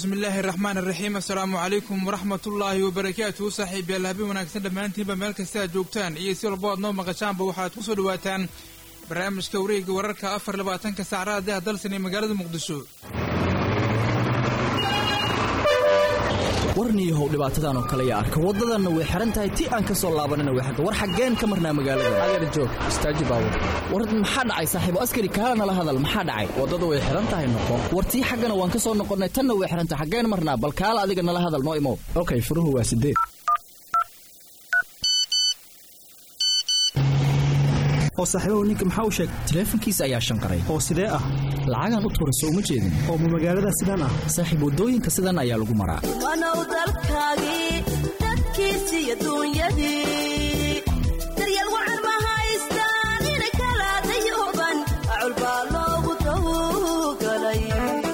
bismi illaahi araxmaan iraxiim assalaamu calaykum waraxmat ullaahi wabarakaatuhu saaxiib yaal habeen wanaagsan dhammaantiinba meel kasta aad joogtaan iyo si walbo aad noo maqashaanba waxaad ku soo dhawaataan barnaamijka wareega wararka afar labaatanka saacadaha deh dalsan ee magaalada muqdisho warniyahow dhibaatadan oo kale yaa arka waddadanna way xihan tahay ti aan ka soo laabanina way xagga war xaggeen ka marnaa magaalada adeer joog istaaji baawur war maxaa dhacay saaxiibo askari kaala nala hadal maxaa dhacay waddada way xihan tahay noqo war tii xaggana waan ka soo noqonnay tanna way xihan tahay xaggeen marnaa bal kaala adiga nala hadal noo imow okay furuhu waa sideed oo saaxiibahu ninka maxaa u sheegay taleefankiisa ayaa shanqaray oo sidee ah lacagaan u tuurayso uma jeedin oo ma magaalada sidaan ah saaxiib waddooyinka sidan ayaa lagu maraa wanow dalkaagii dadkiisii adduunyadii daryeel wacan ma haystaan ina kala dayuban acul baa loogu tawgalay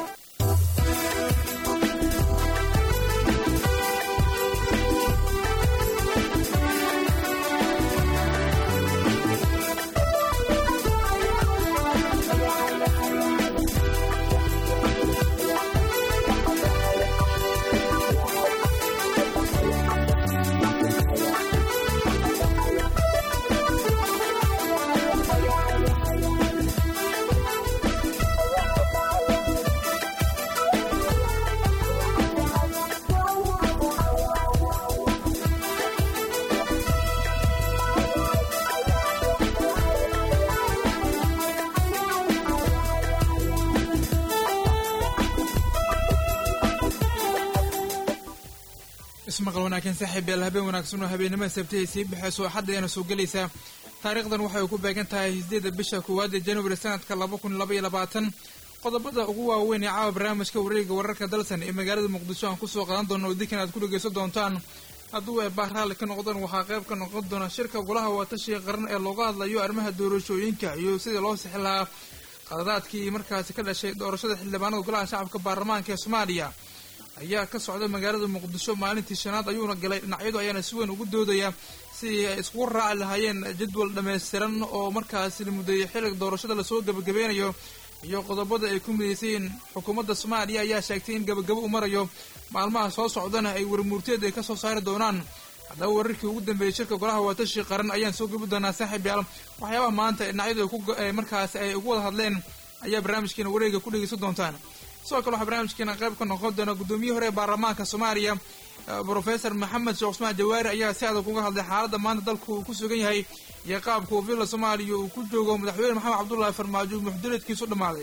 ismaqal wanaagsan saaxiib yaal habeen wanaagsan oo habeennimada sabtihii sii baxayso axadda ayana soo gelaysaa taariikhdan waxay ku beegan tahay sideedda bisha koowaad ee januari sanadka laba kun laba iyo labaatan qodobada ugu waaweyn ee caawa barnaamijka wareega wararka dalsan ee magaalada muqdisho aan kusoo qadan doono oo dinkan aad ku dhegeysan doontaan hadduu ay baar raalli ka noqdaan waxaa qayb ka noqon doona shirka golaha waatashiga qaran ee looga hadlayo arrimaha doorashooyinka iyo sidii loo sixi lahaa qaladaadkii markaasi ka dhashay doorashada xildhibaanada golaha shacabka baarlamaanka ee soomaaliya ayaa ka socda magaalada muqdisho maalintii shanaad ayuuna galay dhinacyadu ayaana si weyn ugu doodaya sidii ay iskugu raaci lahaayeen jadwal dhammaystiran oo markaasi la mudeeyay xilliga doorashada lasoo gebagabeynayo iyo qodobada ay ku midaysayiin xukuumadda soomaaliya ayaa sheegtay in gabagabo u marayo maalmaha soo socdana ay warmuurteed ay ka soo saari doonaan haddaba wararkii ugu dambeeyey shirka golaha waatashi qaran ayaan soo gebi doonaa saaxiib yaal waxyaabaha maanta dhinacyadu markaasi ay ugu wada hadleen ayaa barnaamijkeena wareega ku dhegeysan doontaan sidoo kale waxaa barnaamijkeena qayb ka noqon doona guddoomiye hore ee baarlamaanka soomaaliya brofesor maxamed sheekh cusmaan jawaari ayaa si adag uga hadlay xaaladda maanta dalku uu ku sugan yahay iyo qaabka uu villa soomaaliya uu ku joogo madaxweyne maxamed cabdullaahi farmaajo muxdireedkiisu dhammaaday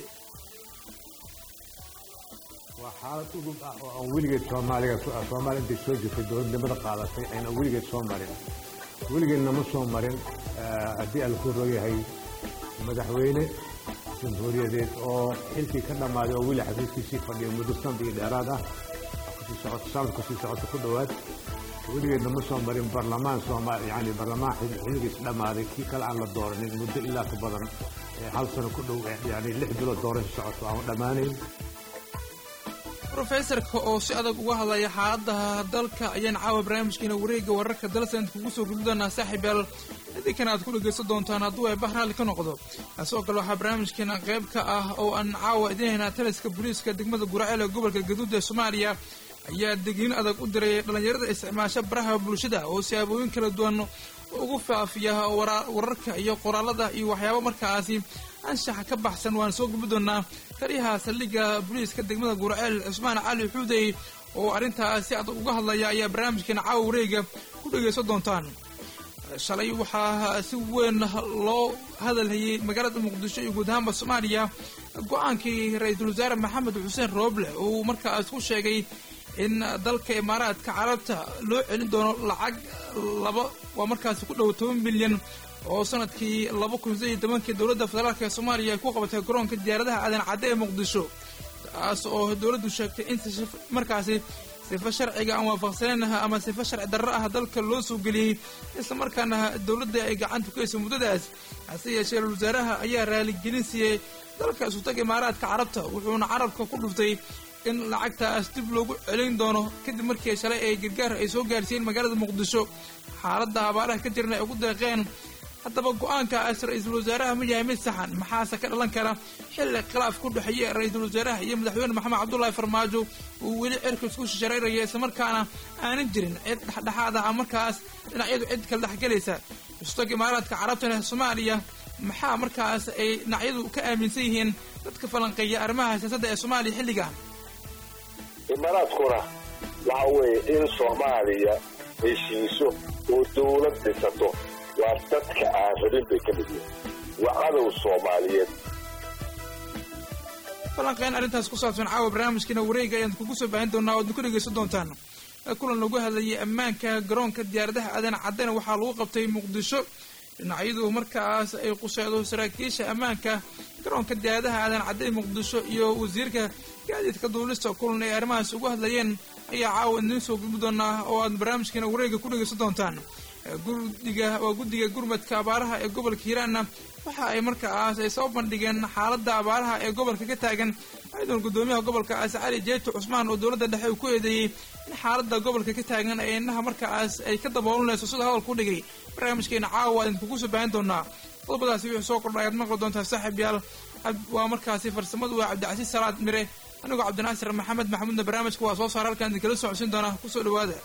waa xaalad udub ah oo aan weligeed soomaaliga soomaaliya intay soo jirtay dowladnimada qaadatay ayna weligeed soo marin weligeedna ma soo marin haddii aan ku rooyahay madaxweyne jamhuuriyadeed oo xilkii ka dhammaaday oo weli xafiiskiisii fadhiya muddo sanad iyo dheeraad ah kusii socoto sanad kusii socoto ku dhowaad weligeedna ma soo marin barlamaan soomaali yani barlamaan xilligiis dhammaaday kii kale aan la dooranin muddo ilaa ka badan hal sano ku dhow yani lix bilood doorasho socoto aan dhammaanayn rofesorka oo si adag uga hadlaya xaaladaha dalka ayaan caawa barnaamijkeena wareega wararka dalsan kugu soo gudbi doonaa saaxiib yaal idinkan aad ku dhegeysan doontaan hadduu ay bahraali ka noqdo sidoo kale waxaa barnaamijkeena qayb ka ah oo aan caawa idin haynaa taliska booliiska degmada guraceel ee gobolka gaduud ee soomaaliya ayaa degniin adag u diray dhallinyarada isticmaasha baraha bulshada oo siyaabooyin kala duwan ugu faafiya wararka iyo qoraalada iyo waxyaaba markaasi anshaxa ka baxsan waan soo gubi doonaa taliyaha saldhigga booliiska degmada guraceel cusmaan cali xuudey oo arrintaas si adag uga hadlaya ayaa barnaamijkeena caawa wareega ku dhegeysan doontaan shalay waxaa si weyn loo hadalhayay magaalada muqdisho iyo guud ahaanba soomaaliya go-aankii ra-iisul wasaare maxamed xuseen rooble uu markaas ku sheegay in dalka imaaraadka carabta loo celin doono lacag laba waa markaasi ku dhow toban milyan oo sanadkii laba kun sideed iyo tobankii dowladda federaalk ee soomaaliya ay ku qabatay garoonka diyaaradaha aadan cadde ee muqdisho taas oo dowladdu sheegtay in markaasi sifo sharciga aan waafaqsaneyn ama sifo sharci darro ah dalka loo soo geliyey islamarkaana dowladda ay gacanta ku haysay muddadaas hase yeeshee ra-isul wasaaraha ayaa raaligelin siiyey dalka isutag imaaraadka carabta wuxuuna carabka ku dhuftay in lacagtaas dib loogu celin doono kadib markii shalay ay gargaar ay soo gaarsiiyeen magaalada muqdisho xaaladda abaaraha ka jirna ay ugu deeqeen haddaba go-aankaas ra-iisul wasaaraha ma yahay mid saxan maxaase ka dhalan kara xilli khilaaf ku dhexeeya ra-iisul wasaaraha iyo madaxweyne maxamed cabdullaahi farmaajo uu weli cirka isku shishareyraya islamarkaana aanan jirin cid dhexdhexaad ah markaas dhinacyadu cid kala dhexgelaysa istoog imaaraadka carabtana soomaaliya maxaa markaas ay dhinacyadu ka aaminsan yihiin dadka falanqeeya arrimaha siyaasadda ee soomaaliya xilligan imaaraadkuna waxa weeye in soomaaliya heshiiso oo dawlad dhisato waa dadka aan rabin bay ka mid yihin waa cadow soomaaliyeed falanqeyn arrintaas ku saabsan caawa barnaamijkiina wareega ayaan kugu soo baahin doonaa oad ku dhegeysan doontaan kulan lagu hadlayay ammaanka garoonka diyaaradaha aadan caddena waxaa lagu qabtay muqdisho dhinacyadu markaas ay quseedo saraakiisha ammaanka garoonka diyaaradaha aadan cadday muqdisho iyo wasiirka gaadiidka duulista kulan ay arrimahaas ugu hadlayeen ayaa caawa idiin soo gudbi doonaa oo aad barnaamijkiina wareega ku dhegeysan doontaan guddiga waa guddiga gurmadka abaaraha ee gobolka hiiraanna waxa ay markaas ay soo bandhigeen xaaladda abaaraha ee gobolka ka taagan ayadoona guddoomiyaha gobolkaas cali jeeto cusmaan oo dowladda dhexe uu ku eedeeyey in xaaladda gobolka ka taagan ee inaha markaas ay ka daboolanayso sida hadalku dhigay barnaamijkeena caawa idin kugu soo baahin doonaa qodobadaasi wixii soo kordha ayaad maqli doontaa saaxiib yaal waa markaasi farsamadu waa cabdicasiis salaad mire anigoo cabdinaasir maxamed maxamuudna barnaamijka waa soo saara halkaan idinkala socodsiin doonaa kusoo dhawaada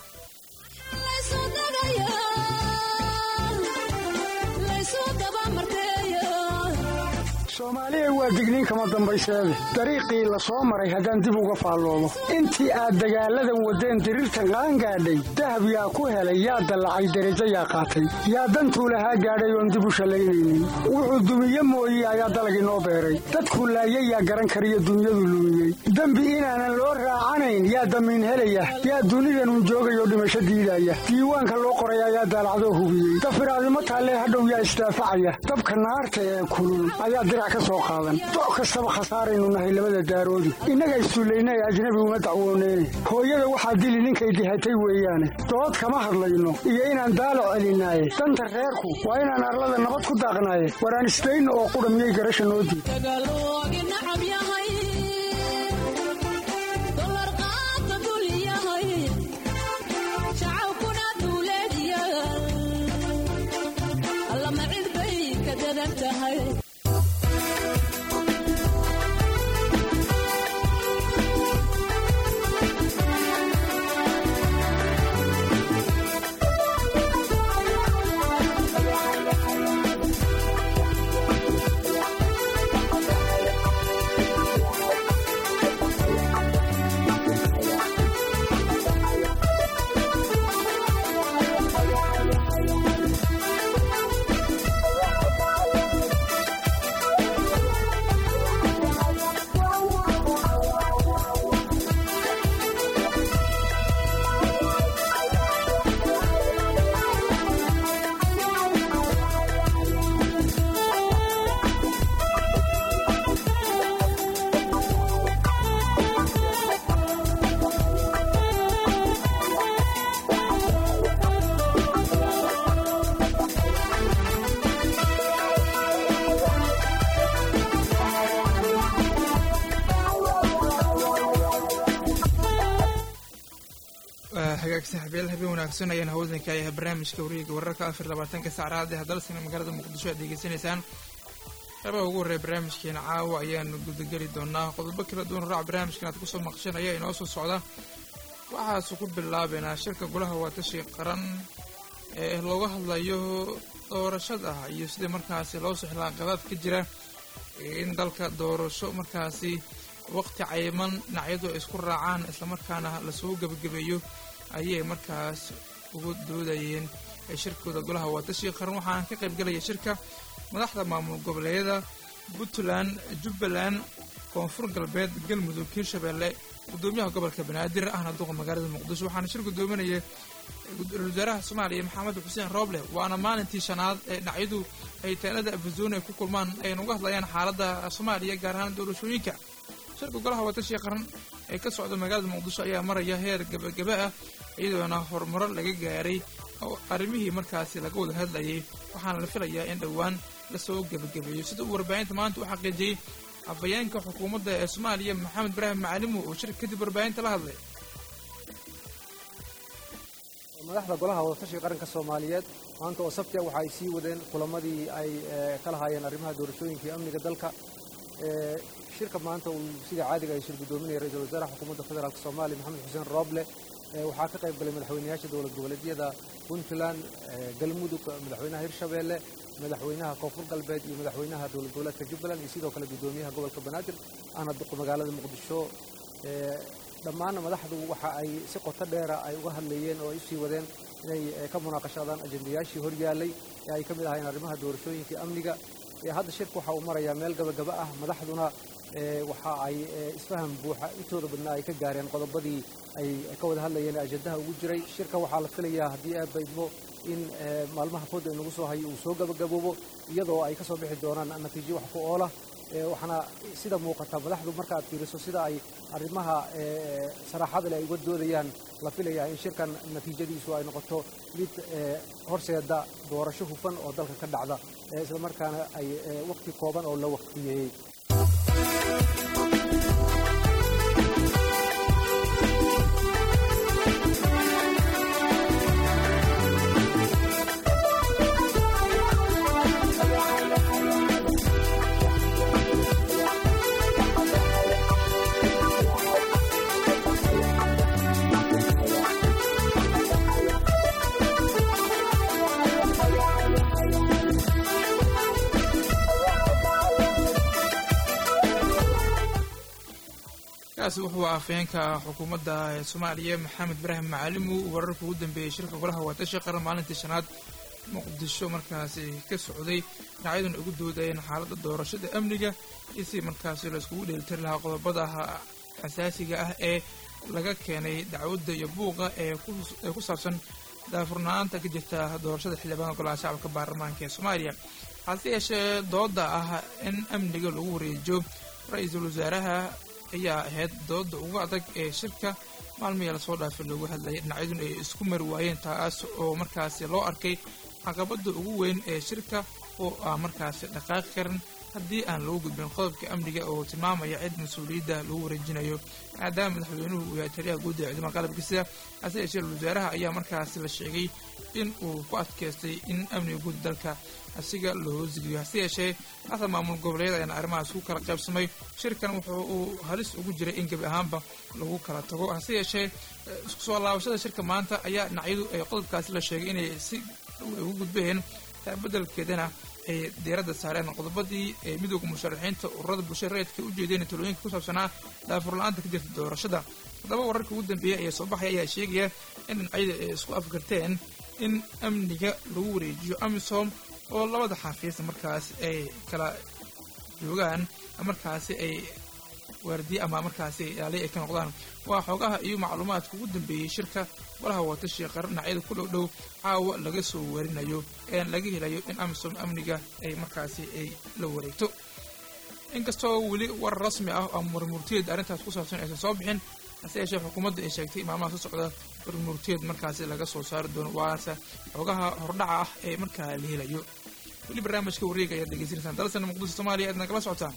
soomaaliya waa digniin kama dambayseede dariiqii la soo maray haddaan dib uga faalloobo intii aad dagaalladan waddeen diriirtan qaangaadhay dahab yaa ku helay yaa dallacay derajo yaa qaatay yaa dantuu lahaa gaadhay oon dib u shallaynaynin wuxuu dumiye mooye ayaa dalagii noo beeray dadkuu laayay yaa garan kariyo dunyadu lumiyey dembi inaanan loo raacanayn yaa damiin helaya yaa dunidanun joogayoo dhimasho diidaya diiwaanka loo qoray ayaa daalacdoo hubiyey dafiraadimo taallee hadhow yaa isdaafacaya dabka naarta ee kulul ayaa dirac ka soo qaadan doc kastaba khasaaraynu nahay labada daaroodi innaga issullayna ee ajnabi uma dacwooneyne hooyada waxaa dili ninkay dihatay weeyaane dood kama hadlayno iyo inaan daalac celinaaye danta reerku waa inaan arlada nabad ku daaqnaaye waraan isdayno oo qudha miyay garasha noo diid hagaag saaxiibyaal habeen wanaagsan ayaan hawdanka yahay barnaamijka wareega wararka afar labaatanka saacraad ee hadalsana magaalada muqdisho aad degeysanaysaan qeybaha ugu horreeya barnaamijkeena caawa ayaanu gudageli doonaa qodobo kala duwan raac barnaamijkan aad kusoo maqshan ayaa inoo soo socda waxaasu ku bilaabeynaa shirka golaha waatashi qaran ee looga hadlayo doorashada iyo sidii markaasi loo sixlaa qadaad ka jira in dalka doorasho markaasi waqti cayiman dhinacyadu ay isku raacaan islamarkaana lasoo gebagabeeyo ayay markaas ugu doodayeen shirkooda golaha waatashi qaran waxaana ka qaybgelaya shirka madaxda maamul goboleedyada puntland jubbaland koonfur galbeed galmudug hirshabeelle gudoomiyaha gobolka banaadir ahna duqa magaalada muqdisho waxaana shir gudoominaya ra-isul wasaaraha soomaaliya maxamed xuseen rooble waana maalintii shanaad ee dhinacyadu ay taalada afazoon ay ku kulmaan ayna uga hadlayaan xaaladda soomaaliya gaar ahaan doorashooyinka shirka golaha waatashi qaran ee ka socda magaalada muqdisho ayaa maraya heer gabagaba ah iyadoona horumaro laga gaaray oo arrimihii markaasi laga wada hadlayay waxaana la filayaa in dhowaan lasoo gebagabeeyo sida uu warbaahinta maanta u xaqiijiyey afhayeenka xukuumadda ee soomaaliya maxamed ibraahim macalimu oo shirka kadib warbaahinta la hadlay madaxda golaha wadatashiga qaranka soomaaliyeed maanta oo sabti ah waxa ay sii wadeen kulamadii ay ka lahaayeen arrimaha doorashooyinka iyo amniga dalka shirka maanta uu sida caadiga ay shir guddoominaya ra-iisul wasaaraha xukuumadda federaalk soomaaliya maxamed xuseen rooble waxaa ka qayb galay madaxweynayaasha dowlad goboleedyada puntland galmudug madaxweynaha hirshabeelle madaxweynaha koonfur galbeed iyo madaxweynaha dowlad goboleedka jubbaland iyo sidoo kale guddoomiyaha gobolka banaadir ahna duqa magaalada muqdisho dhammaan madaxdu waxa ay si qoto dheera ay uga hadlayeen oo ay usii wadeen inay ka munaaqashadaan ajendayaashii horyaalay ee ay ka mid ahaayeen arrimaha doorashooyinka amniga hadda shirka waxa uu marayaa meel gabagaba ah madaxduna waxa ay isfaham buuxa intooda badnaa ay ka gaareen qodobadii ay ka wada hadlayeen ajendaha ugu jiray shirka waxaa la filayaa haddii aad baydmo in maalmaha fooda inagu soo hayo uu soo gabagaboobo iyadoo ay ka soo bixi doonaan natiijo wax ku oola waxaana sida muuqata madaxdu marka aad fiiriso sida ay arrimaha saraaxada leh ay uga doodayaan la filayaa in shirkan natiijadiisu ay noqoto mid horseeda doorasho hufan oo dalka ka dhacda islamarkaana ay wakhti kooban oo la waqtiyeeyey kaasi wuxuu afhayeenka xukuumadda soomaaliya maxamed ibraahim macalimu wararka ugu dambeeyey shirka golaha wadatasha qaran maalintii shanaad muqdisho markaasi ka socday dhinacyaduna ugu doodayeen xaaladda doorashada amniga iyo si markaasi la iskugu dheelitiri lahaa qodobada xasaasiga ah ee laga keenay dacwadda iyo buuqa ee ku saabsan daafurnaanta ka jirta doorashada xildhibaanka golaha shacabka baarlamaanka ee soomaaliya hase yeeshee dooda ah in amniga lagu wareejiyo ra-iisul wasaaraha ayaa ahayd dooda ugu adag ee shirka maalmihii lasoo dhaafay loogu hadlayay dhinacyaduna ay isku mari waayeen taas oo markaasi loo arkay caqabada ugu weyn ee shirka oo ah markaasi dhaqaaqi karan haddii aan lagu gudbin qodobka amniga oo tilmaamaya cid mas-uuliyadda lagu wareejinayo maadaama madaxweynuhu uu yahay taliyaha guud ee ciidamada qalabka sida hase yeeshee wasaaraha ayaa markaasi la sheegay in uu ku adkaystay in amniga guud dalka asiga loo hosgeliyo hase yeeshee hasa maamul goboleed ayaana arrimahaas ku kala qaybsamay shirkan wuxuu uu halis ugu jiray in gebi ahaanba lagu kala tago hase yeeshee isku soo laabashada shirka maanta ayaa dhinacyadu ay qodobkaasi la sheegay inay si ugu gudbeen beddelkeedana ay diiradda saareen qodobadii ee midooda musharaxiinta ururada bulshada rayidka u jeedeen talooyinka ku saabsanaa daafurla-aanta ka jirta doorashada haddaba wararka ugu dambeeyey ayaa soo baxaya ayaa sheegaya in dhinacyada ay isku afgarteen in amniga lagu wareejiyo amisom oo labada xafiis markaas ay kala joogaan markaasi ay waardiye ama markaasi ilaaliya ay ka noqdaan waa xoogaha iyo macluumaadka ugu dambeeyey shirka golaha watashi qaran dhinacyada ku dhow dhow caawa laga soo warinayo ee laga helayo in amisom amniga ay markaasi ay la wareegto inkastoo weli war rasmi ah oo warmurtiyeed arrintaas ku saabsan aysan soo bixin hase yeeshee xukuumadda ay sheegtay maalmaha soo socda warmurtiyeed markaasi laga soo saari doono waase xoogaha hordhaca ah ee markaa la helayo weli barnaamijka wareega ayaad degeysanaysaan dalsana muqdisho soomaaliya aad nagala socotaan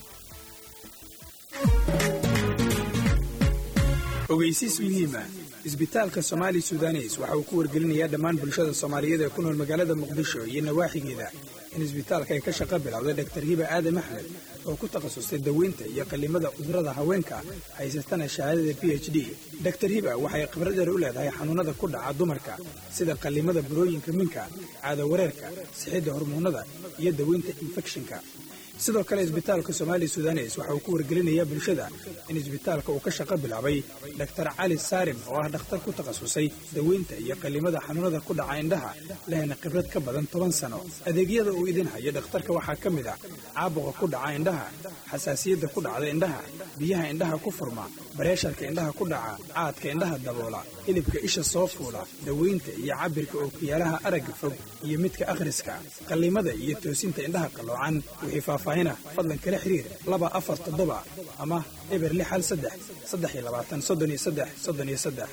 ogeysiis muhiima isbitaalka somaali sudanes waxa uu ku wargelinayaa dhammaan bulshada soomaaliyeed ee ku nool magaalada muqdisho iyo nawaaxigeeda in isbitaalka ay ka shaqo bilowday dhaktar hiba aadam axmed oo ku takhasustay daweynta iyo qallimada cudurrada haweenka haysatana shahaadada b h d daktar hiba waxay khibradeer u leedahay xanuunnada ku dhaca dumarka sida qallimada burooyinka minka caado wareerka sixidda hormoonnada iyo daweynta infekshinka sidoo kale isbitaalka somaali sudanes waxa uu ku wargelinayaa bulshada in isbitaalka uu ka shaqo bilaabay dhaktar cali saarim oo ah dhakhtar ku takhasusay daweynta iyo qallimada xanuunada ku dhaca indhaha lehna khibrad ka badan toban sano adeegyada uu idin hayo dhakhtarka waxaa ka mid ah caabuqa ku dhaca indhaha xasaasiyadda ku dhacda indhaha biyaha indhaha ku furma bareesharka indhaha ku dhaca caadka indhaha daboola hilibka isha soo fuula daweynta iyo cabirka ookiyaalaha aragga fog iyo midka akhriska qallimada iyo toosinta indhaha qalloocan wixii faahfaahina fadlan kala xiriir laba afar toddoba ama eber lix hal saddex saddex iyo labaatan soddon iyo saddex soddon iyo saddex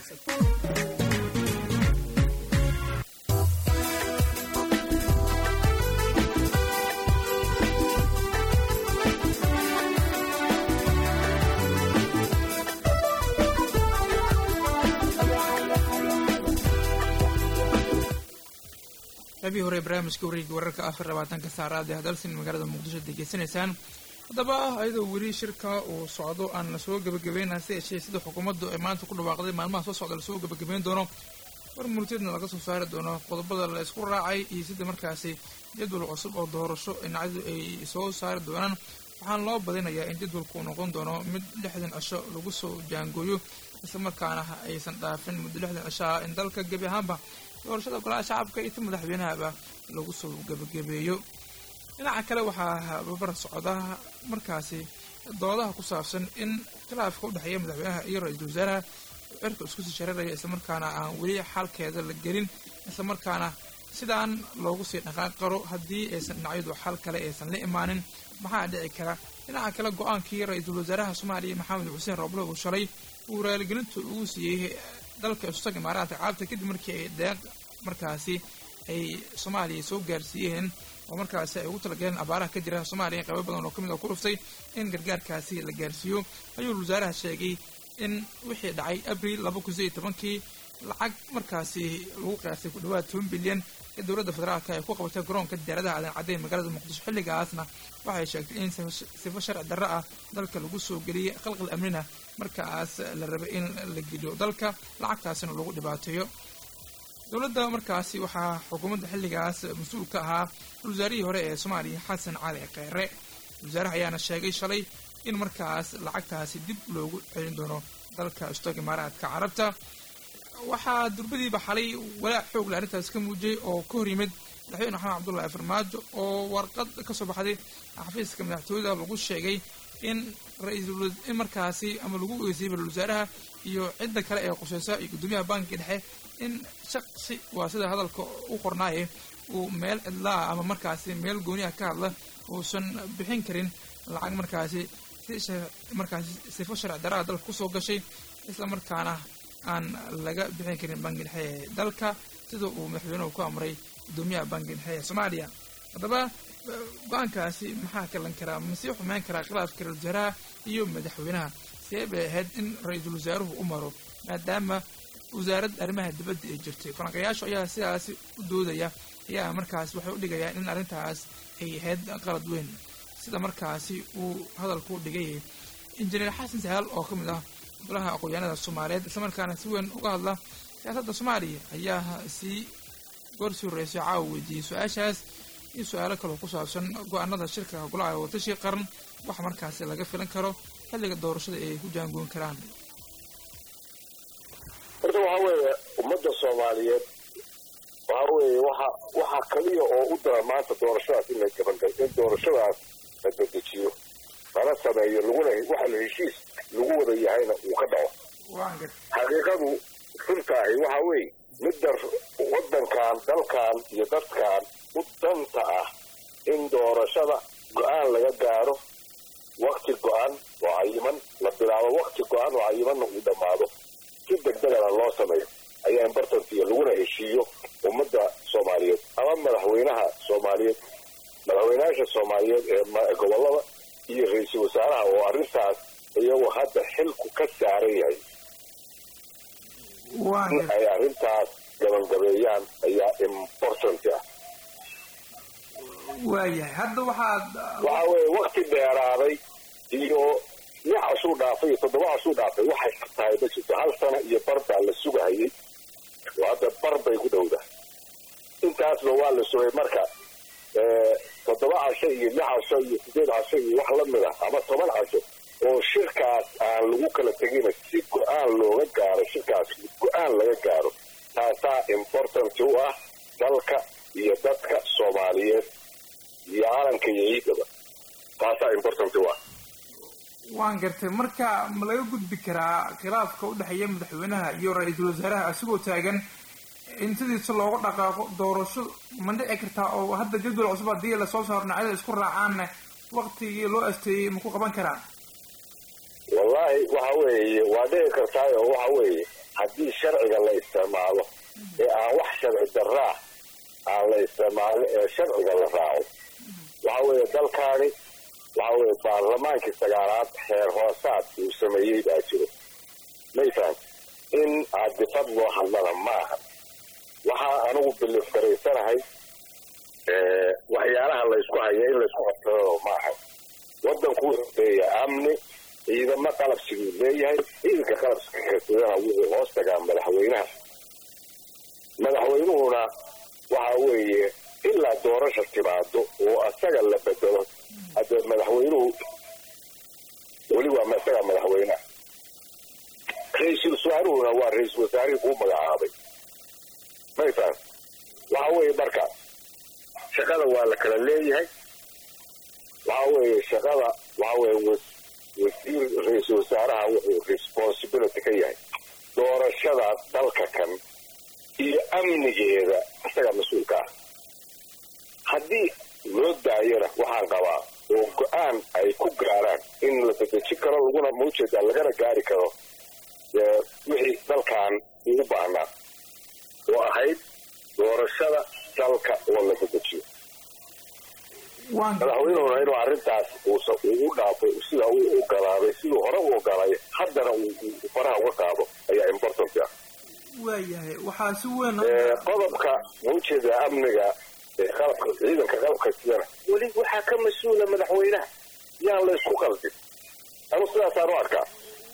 qaybihii hore ee barnaamijka wareegga wararka afar labaatanka saaraada hadalsin magaalada muqdisho degeysanaysaan haddaba ayadoo weli shirka uu socdo aan lasoo gebagabeyn hase yeeshee sida xukuumaddu ay maanta ku dhawaaqday maalmaha soo socda lasoo gebagabeyn doono war murtidna laga soo saari doono qodobada la isku raacay iyo sida markaasi jadwal cusub oo doorasho dhinacyadu ay soo saari doonaan waxaana loo badinayaa in jadwalku uu noqon doono mid lixdan cisho lagu soo jaangooyo islamarkaana aysan dhaafin muddo lixdan cisho ah in dalka gebi ahaanba doorashada golaha shacabka iyo ta madaxweynahaba lagu soo gebagabeeyo dhinaca kale waxaa babar socda markaasi doodaha ku saabsan in khilaafka udhexeeya madaxweynaha iyo ra-iisul wasaaraha cirka isku sii shareeraya islamarkaana aan weli xalkeeda la gelin islamarkaana sidaan loogu sii dhaqaaq qaro haddii aysan dhinacyadu xal kale aysan la imaanin maxaa dhici kara dhinaca kale go-aankii ra-iisul wasaaraha soomaaliya maxamed xuseen roble uu shalay uu raaligelinta ugu siiyey dalka istaga imaaraadka caalamta kadib markii ay deeq markaasi ay soomaaliya soo gaarsiiyeen oo markaasi ay ugu talagaleen abaaraha ka jira soomaaliya in qaybo badan oo ka mid oo ku dhuftay in gargaarkaasi la gaarsiiyo ayuu wasaaraha sheegay in wixii dhacay abril laba kun sideed iyo tobankii lacag markaasi lagu qiyaasay ku dhawaad toban bilyan ee dowladda federaalka ay ku qabatay garoonka diyaaradaha aadan caddeyn magaalada muqdisho xilligaasna waxay sheegtay in sifo sharci darro ah dalka lagu soo geliyey qalqal amnina markaas la rabay in la geliyo dalka lacagtaasina lagu dhibaateeyo dowladda markaasi waxaa xukuumadda xilligaas mas-uul ka ahaa wasaarihii hore ee soomaaliya xasan cali kheyre wasaaraha ayaana sheegay shalay in markaas lacagtaasi dib loogu celin doono dalka istoog imaaraadka carabta waxaa durbadiiba xalay walaac xoogle arrintaas ka muujiyey oo ka hor yimid madaxweyne maxamed cabdullaahi farmaajo oo warqad ka soo baxday xafiiska madaxtooyada lagu sheegay in ra-iisul in markaasi ama lagu ogeysayay ra-isul wasaaraha iyo cidda kale ee qusheysa iyo guddoomiyaha bankiga dhexe in shaqsi waa sida hadalka u qornaaye uu meel cidlaa ama markaasi meel gooniha ka hadla uusan bixin karin lacag markaasi si markaasi sifo sharci darada dalka kusoo gashay isla markaana aan laga bixin karin banki dhexe ee dalka sida uu madaxweynuhu ku amray guddoomiyaha banki dhexe ee soomaaliya haddaba go-aankaasi maxaa kalan karaa masii xumeyn karaa khilaafka ra-isul wasaaraha iyo madaxweynaha see bay ahayd in ra-iisul wasaaruhu u maro maadaama wasaaradda arrimaha dibadda ay jirtay falanqayaashu ayaa sidaasi u doodaya ayaa markaas waxay u dhigayaan in arrintaas ay ahayd qalad weyn sida markaasi uu hadalku u dhigay injineer xasan sahaal oo ka mid ah golaha aqoonyaanada soomaaliyeed islamarkaana si weyn uga hadla siyaasadda soomaaliya ayaa sii goorsii horreysay caawa weydiiyey su-aashaas iyo su-aalo kaloo ku saabsan go-aanada shirka golaha watashi qaran wax markaasi laga filan karo xilliga doorashada ay ku jaangoon karaan horta waxaa weeye ummadda soomaaliyeed waxaa weeye waxa waxaa kaliya oo u dara maanta doorashadaas in la gabangalo in doorashadaas la dedejiyo lana sameeyo laguna waxa la heshiis lagu wada yahayna uu ka dhaco xaqiiqadu runtaahi waxa weeye midda waddankan dalkan iyo dadkan u danta ah in doorashada go-aan laga gaaro wakti go-an oo cayiman la bilaabo wakti go-an oo cayimanna uu dhammaado si degdegana loo sameeyo ayaa imbartantiya laguna heshiiyo ummadda soomaaliyeed ama madaxweynaha soomaaliyeed madaxweynayaasha soomaaliyeed ee gobollada iyo ra-iisul wasaaraha oo arrintaas iyagoo hadda xilku ka saaran yahay in ay arrintaas gabangabeeyaan ayaa important ah waayahay hadda waxaad waxa weeye wakti dheeraaday iyo lix casuu dhaafay iyo toddoba casuu dhaafay waxay tahay ma jirto hal sana iyo bar baa la sugahayay oo hadda bar bay ku dhowdahay intaasba waa la sugay marka toddoba casho iyo lix casho iyo sideed casho iyo wax la mid ah ama toban casho oo shirkaas aan lagu kala tegina si go-aan looga gaaro shirkaas go-aan laga gaaro taasaa important u ah dalka iyo dadka soomaaliyeed iyo caalamka iyo ciidaba taasaa important u ah waan gartay marka ma laga gudbi karaa khilaafka u dhexeeya madaxweynaha iyo ra-iisul wasaaraha asigoo taagan in sidiisa loogu dhaqaaqo doorasho ma dhici kartaa oo hadda jadwal cusub haddii lasoo saaro dhinacyada isku raacaanna waktigii loo asteeyey ma ku qaban karaa wallaahi waxa weeye waa dhici kartaay oo waxa weeye haddii sharciga la isticmaalo ee aan wax sharci daraa aan la isticmaalo ee sharciga la raaco waxa weeye dalkaani waxa weeye baarlamaankii sagaalaad xeer hoosaad uu sameeyey baa jiro mayfaham in aadifad loo hadlana maaha waxaa anigu bilif garaysanahay waxyaalaha laysku haya in laysku qabtado maaha wadanku wuxuu leeyahay amni ciidamo qalabsiguu leeyahay ciidanka qalabsiga kasidana wuxuu hoos tagaa madaxweynaha madaxweynuhuna waxa weeye ilaa doorasha timaado oo asaga la bedelo hadde madaxweynuhu weli waa isagaa madaxweynaha ra-iisul wasaaruhuna waa ra-iisul wasaarihii kuu magacaabay mayfaan waxa weeye marka shaqada waa la kala leeyahay waxa weeye shaqada waxa weeye wasiir ra-iisul wasaaraha wuxuu responsibility ka yahay doorashada dalka kan iyo amnigeeda isaga mas-uulka ah haddii loo daayana waxaan qabaa oo go-aan ay ku gaaraan in la bedejin karo laguna maujeeda lagana gaari karo wixii dalkan ugu baahnaa oo ahayd doorashada dalka oo la bedejiyo madaxweynuhuna inuu arrintaas uusa uu u dhaafo sida uu ogolaaday siduu hore u ogolaayo haddana uu faraha uga qaado ayaa important ah waayahay waxaa si weyn qodobka maujeeda amniga qalabka ciidanka qalabka sidana weli waxaa ka mas-uula madaxweynaha yaan la isku qaldin anu sidaasaan u arkaa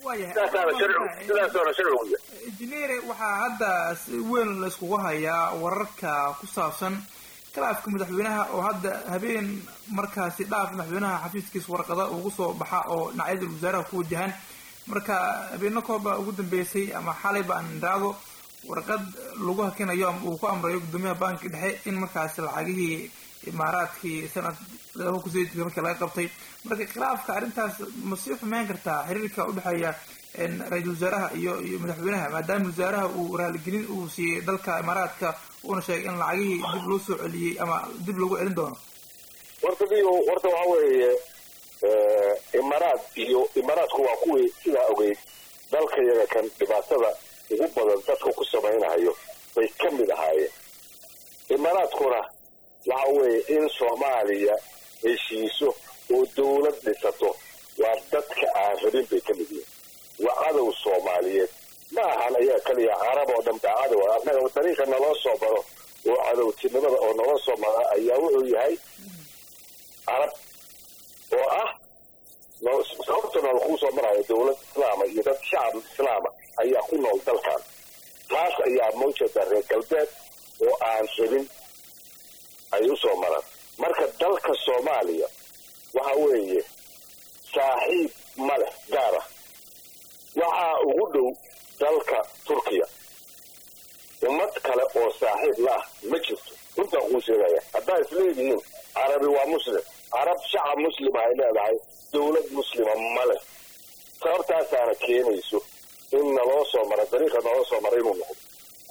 sidaasaana sharcigu injineere waxaa hadda si weyn layskugu hayaa wararka ku saabsan khilaafka madaxweynaha oo hadda habeen markaasi dhaaf madaxweynaha xafiiskiisa warqada ugu soo baxa oo dhinacyada wasaaraha ku wajahan marka habeeno kooba ugu dambeysay ama xalay ba aan idhaahdo warqad lagu hakinayo ama uu ku amrayo guddoomiyaha banki dhexe in markaasi lacagihii imaaraadkii sanad laba kun sideedkii markii laga qabtay marka khilaafka arrintaas ma sii xumeyn kartaa xiriirka udhexeeya ra-iisul wasaaraha iyo iyo madaxweynaha maadaama wasaaraha uu raaligelin uu siiyey dalka imaaraadka uuna sheegay in lacagihii dib loo soo celiyey ama dib loogu celin doono warta dio warta waxa weeye imaaraad iyo imaaraadku waa kuwii sidaa ogeyd dalka yaga kan dhibaatada ugu badan dadka ku samaynayo bay ka mid ahaayeen imaaraadkuna waxa weeye in soomaaliya heshiiso oo dawlad dhisato waa dadka aan rabin bay ka mid yihiin waa cadow soomaaliyeed ma ahan ayaa keliya carab oo dhan baa cadow annaga dariiqa naloo soo maro oo cadowtinimada oo naloo soo mara ayaa wuxuu yahay carab oo ah sababta nool kuu soo marayo dawlad islaama iyo dad shacab islaama ayaa ku nool dalkan taas ayaa mawjada reer galbeed oo aan rabin ay u soo maraan marka dalka soomaaliya waxa weeye saaxiib ma leh gaara waxaa ugu dhow dalka turkiya ummad kale oo saaxiib la ah ma jirto runtaan kuu sheegaya haddaa isleedihiin carabi waa muslim carab shacab muslima ay leedahay dawlad muslima ma leh sababtaasaana keenayso in naloo soo mara dariiqa naloo soo mara inuu noqdo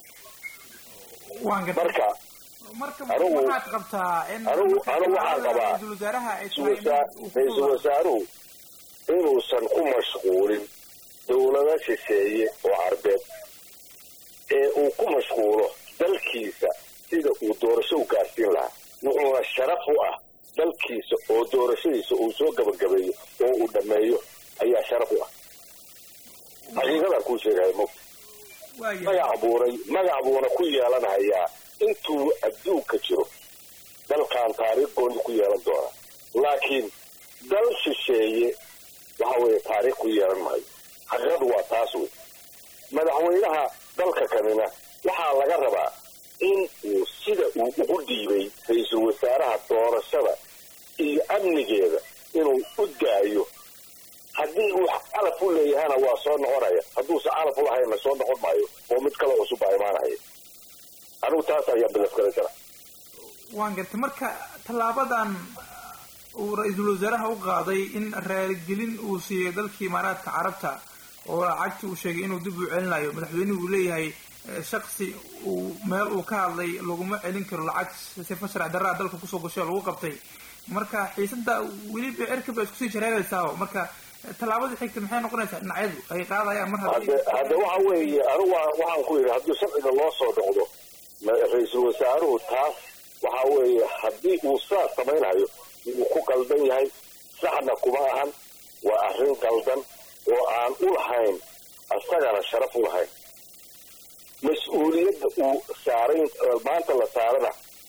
marka anigu waxaad qabtaa in anigu anigu waxaan qabaa ra-iisul wasaaraha ay ra-iisul wasaaruhu inuusan ku mashquulin dawlado shisheeye oo carbeed ee uu ku mashquulo dalkiisa sida uu doorasho u gaarsiin lahaa wuxuuna sharaf u ah dalkiisa oo doorashadiisa uu soo gabagabeeyo oo uu dhammeeyo ayaa sharaf u ah xaqiiqadaan kuu sheegaya mogta magac buunay magac buuna ku yeelanayaa intuu adduunka jiro dalkan taariikh gooni ku yeelan doona laakiin dal shisheeye waxa weeye taariikh ku yeelan maayo xaqiiqadu waa taas wey madaxweynaha dalka kanina waxaa laga rabaa in uu sida uu ugu dhiibay ra-iisul wasaaraha doorashada iyo amnigeeda inuu u daayo haddii uu calaf u leeyahana waa soo noqonaya hadduusan calaf u lahayna soo noqon maayo oo mid kale cusub baa imaanaya anigu taas ayaa bilafgaraysana waan gartay marka tallaabadan uu ra-iisul wasaaraha u qaaday in raaligelin uu siiyey dalkii imaaraadka carabta oo lacagti uu sheegay inuu dib u celinayo madaxweynuhu uu leeyahay shaksi uu meel uu ka hadlay laguma celin karo lacag sifa sharci darraa dalka kusoo gashay oo lagu qabtay marka xiisada weli becerka ba iskusii jareeraysaa marka tallaabada xigta maxay noqonaysaa dhinacyadu ay qaadayaan mar hadde hadde waxa weeye anigu waxaan ku yidhi haddii sharciga loo soo noqdo ra-iisul wasaaruhu taas waxa weeye haddii uu sidaas samaynayo wuu ku qaldan yahay saxna kuma ahan waa arrin qaldan oo aan u lahayn isagana sharaf u lahayn mas-uuliyadda uu saaray maanta la saarana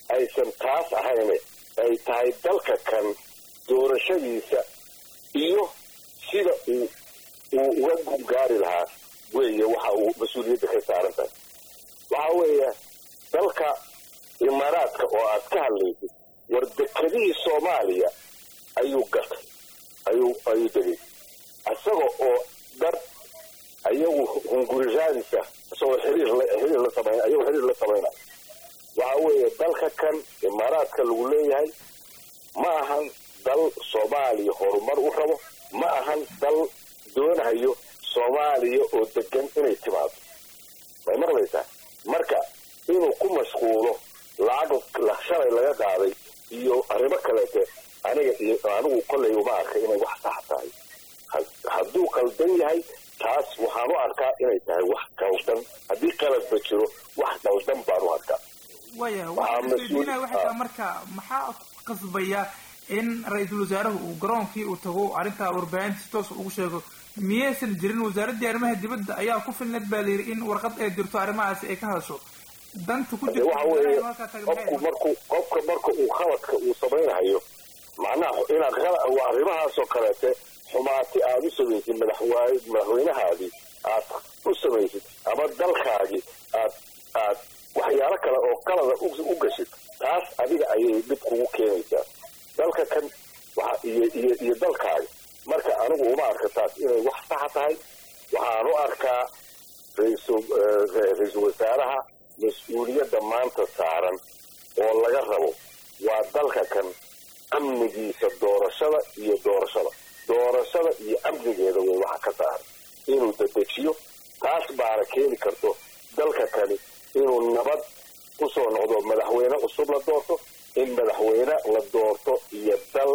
aysan taas ahayne ay tahay dalka kan doorashadiisa iyo sida uu uu uga gungaari lahaa weeye waxa uu mas-uuliyadda ka saaran tahay waxa weeye dalka imaaraadka oo aad ka hadlaysid war dekedihii soomaaliya ayuu gatay ayuu ayuu degay isaga oo dad ayagu hungurisaadisa isagoo xiriir la xiriir la samayn ayagoo xiriir la samaynaya waxa weeye dalka kan imaaraadka lagu leeyahay ma ahan dal soomaaliya horumar u rabo ma ahan dal doonayo soomaaliya oo degan inay timaado may maqlaysaa marka inuu ku mashquulo lacag shalay laga qaaday iyo arrimo kaleete aniga iyo anigu kollay uma arka inay wax sax tahay hadduu qaldan yahay taas waxaan u arkaa inay tahay wax qaldan haddii qaladba jiro wax qaldan baan u arkaa waya waxaa waxay marka maxaa qasbaya in ra-iisul wasaaruhu uu garoonkii uu tago arrintaa warbaahinta si toos ugu sheego miyaysan jirin wasaaraddii arrimaha dibadda ayaa ku filneed baa layidhi in warqad ay dirto arrimahaasi ay ka hadasho danta ku jirta waxa weeye qofku markuu qofka marka uu khaladka uu samaynayo macnaha inaad arrimahaasoo kaleete xumaati aad u samaysid madaxwaaye madaxweynahaadii aad u samaysid ama dalkaagii aad aad waxyaalo kale oo qalada u gashid taas adiga ayay dhib kugu keenaysaa dalka kan waxa iyo iyo iyo dalkaaga marka anigu uma arka taas inay wax saxa tahay waxaan u arkaa raisul ra-iisul wasaaraha mas-uuliyadda maanta saaran oo laga rabo waa dalka kan amnigiisa doorashada iyo doorashada doorashada iyo amnigeeda way waxa ka saaran inuu dedejiyo taas baana keeni karto dalka kani inuu nabad kusoo noqdo madaxweyne cusub la doorto in madaxweyne la doorto iyo dal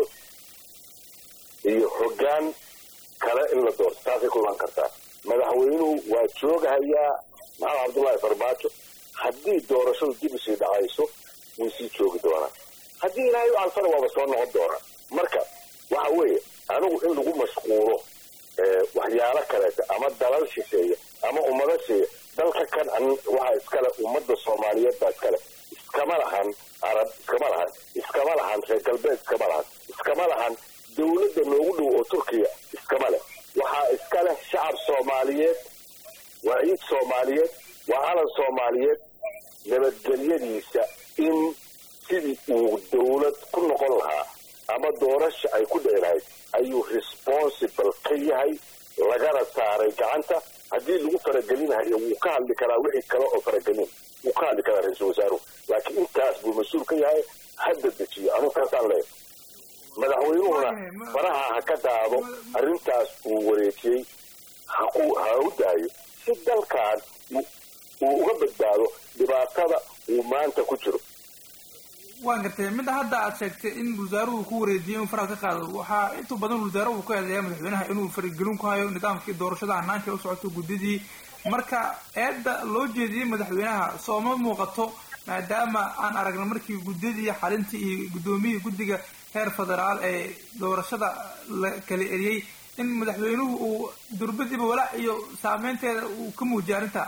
iyo hoggaan kale in la doorto taasay ku imaan kartaa madaxweynuhu waa joogahayaa maxamed cabdullaahi farmaajo haddii doorashadu dib usii dhacayso wuu sii joogi doonaa haddii ilaahay u alfana waaba soo noqon doonaa marka waxa weeye anigu in lagu mashquulo waxyaalo kaleeta ama dalal shisheeya ama ummado sheeya dalka kan waxaa iskale ummadda soomaaliyeed baa iskale iskama lahan arab iskama lahan iskama lahan reer galbeed iskama lahan iskama lahan dawladda noogu dhow oo turkiya iskama leh waxaa iska leh shacab soomaaliyeed waa ciid soomaaliyeed waa calan soomaaliyeed nabadgelyadiisa in sidii uu dawlad ku noqon lahaa ama doorasha ay ku dhici lahayd ayuu responsible ka yahay lagana saaray gacanta haddii lagu faragelinahayo wuu ka hadli karaa wixii kale oo faragelin wuu ka hadli karaa ra-iisul wasaaruhu laakiin intaas buu mas-uul ka yahay hadda dejiyo anugu taasaan leeyahay madaxweynuhuna faraha ha ka daado arrintaas uu wareejiyey haku ha u daayo si dalkan uu uga badbaado dhibaatada uu maanta ku jiro waan gartay midda hadda aad sheegtay in wasaaruhu ku wareejiyay inuu faraha ka qaado waxaa inta badan wasaaruhu ka eedeeya madaxweynaha inuu faragelin ku hayo nidaamkii doorashada hanaanka u socoto guddidii marka eedda loo jeediyey madaxweynaha sooma muuqato maadaama aan aragna markii guddidii xalintii iyo guddoomiyihii guddiga heer federaal ee doorashada la kala eriyey in madaxweynuhu uu durbadiiba walaac iyo saameynteeda uu ka muujiyay arrinta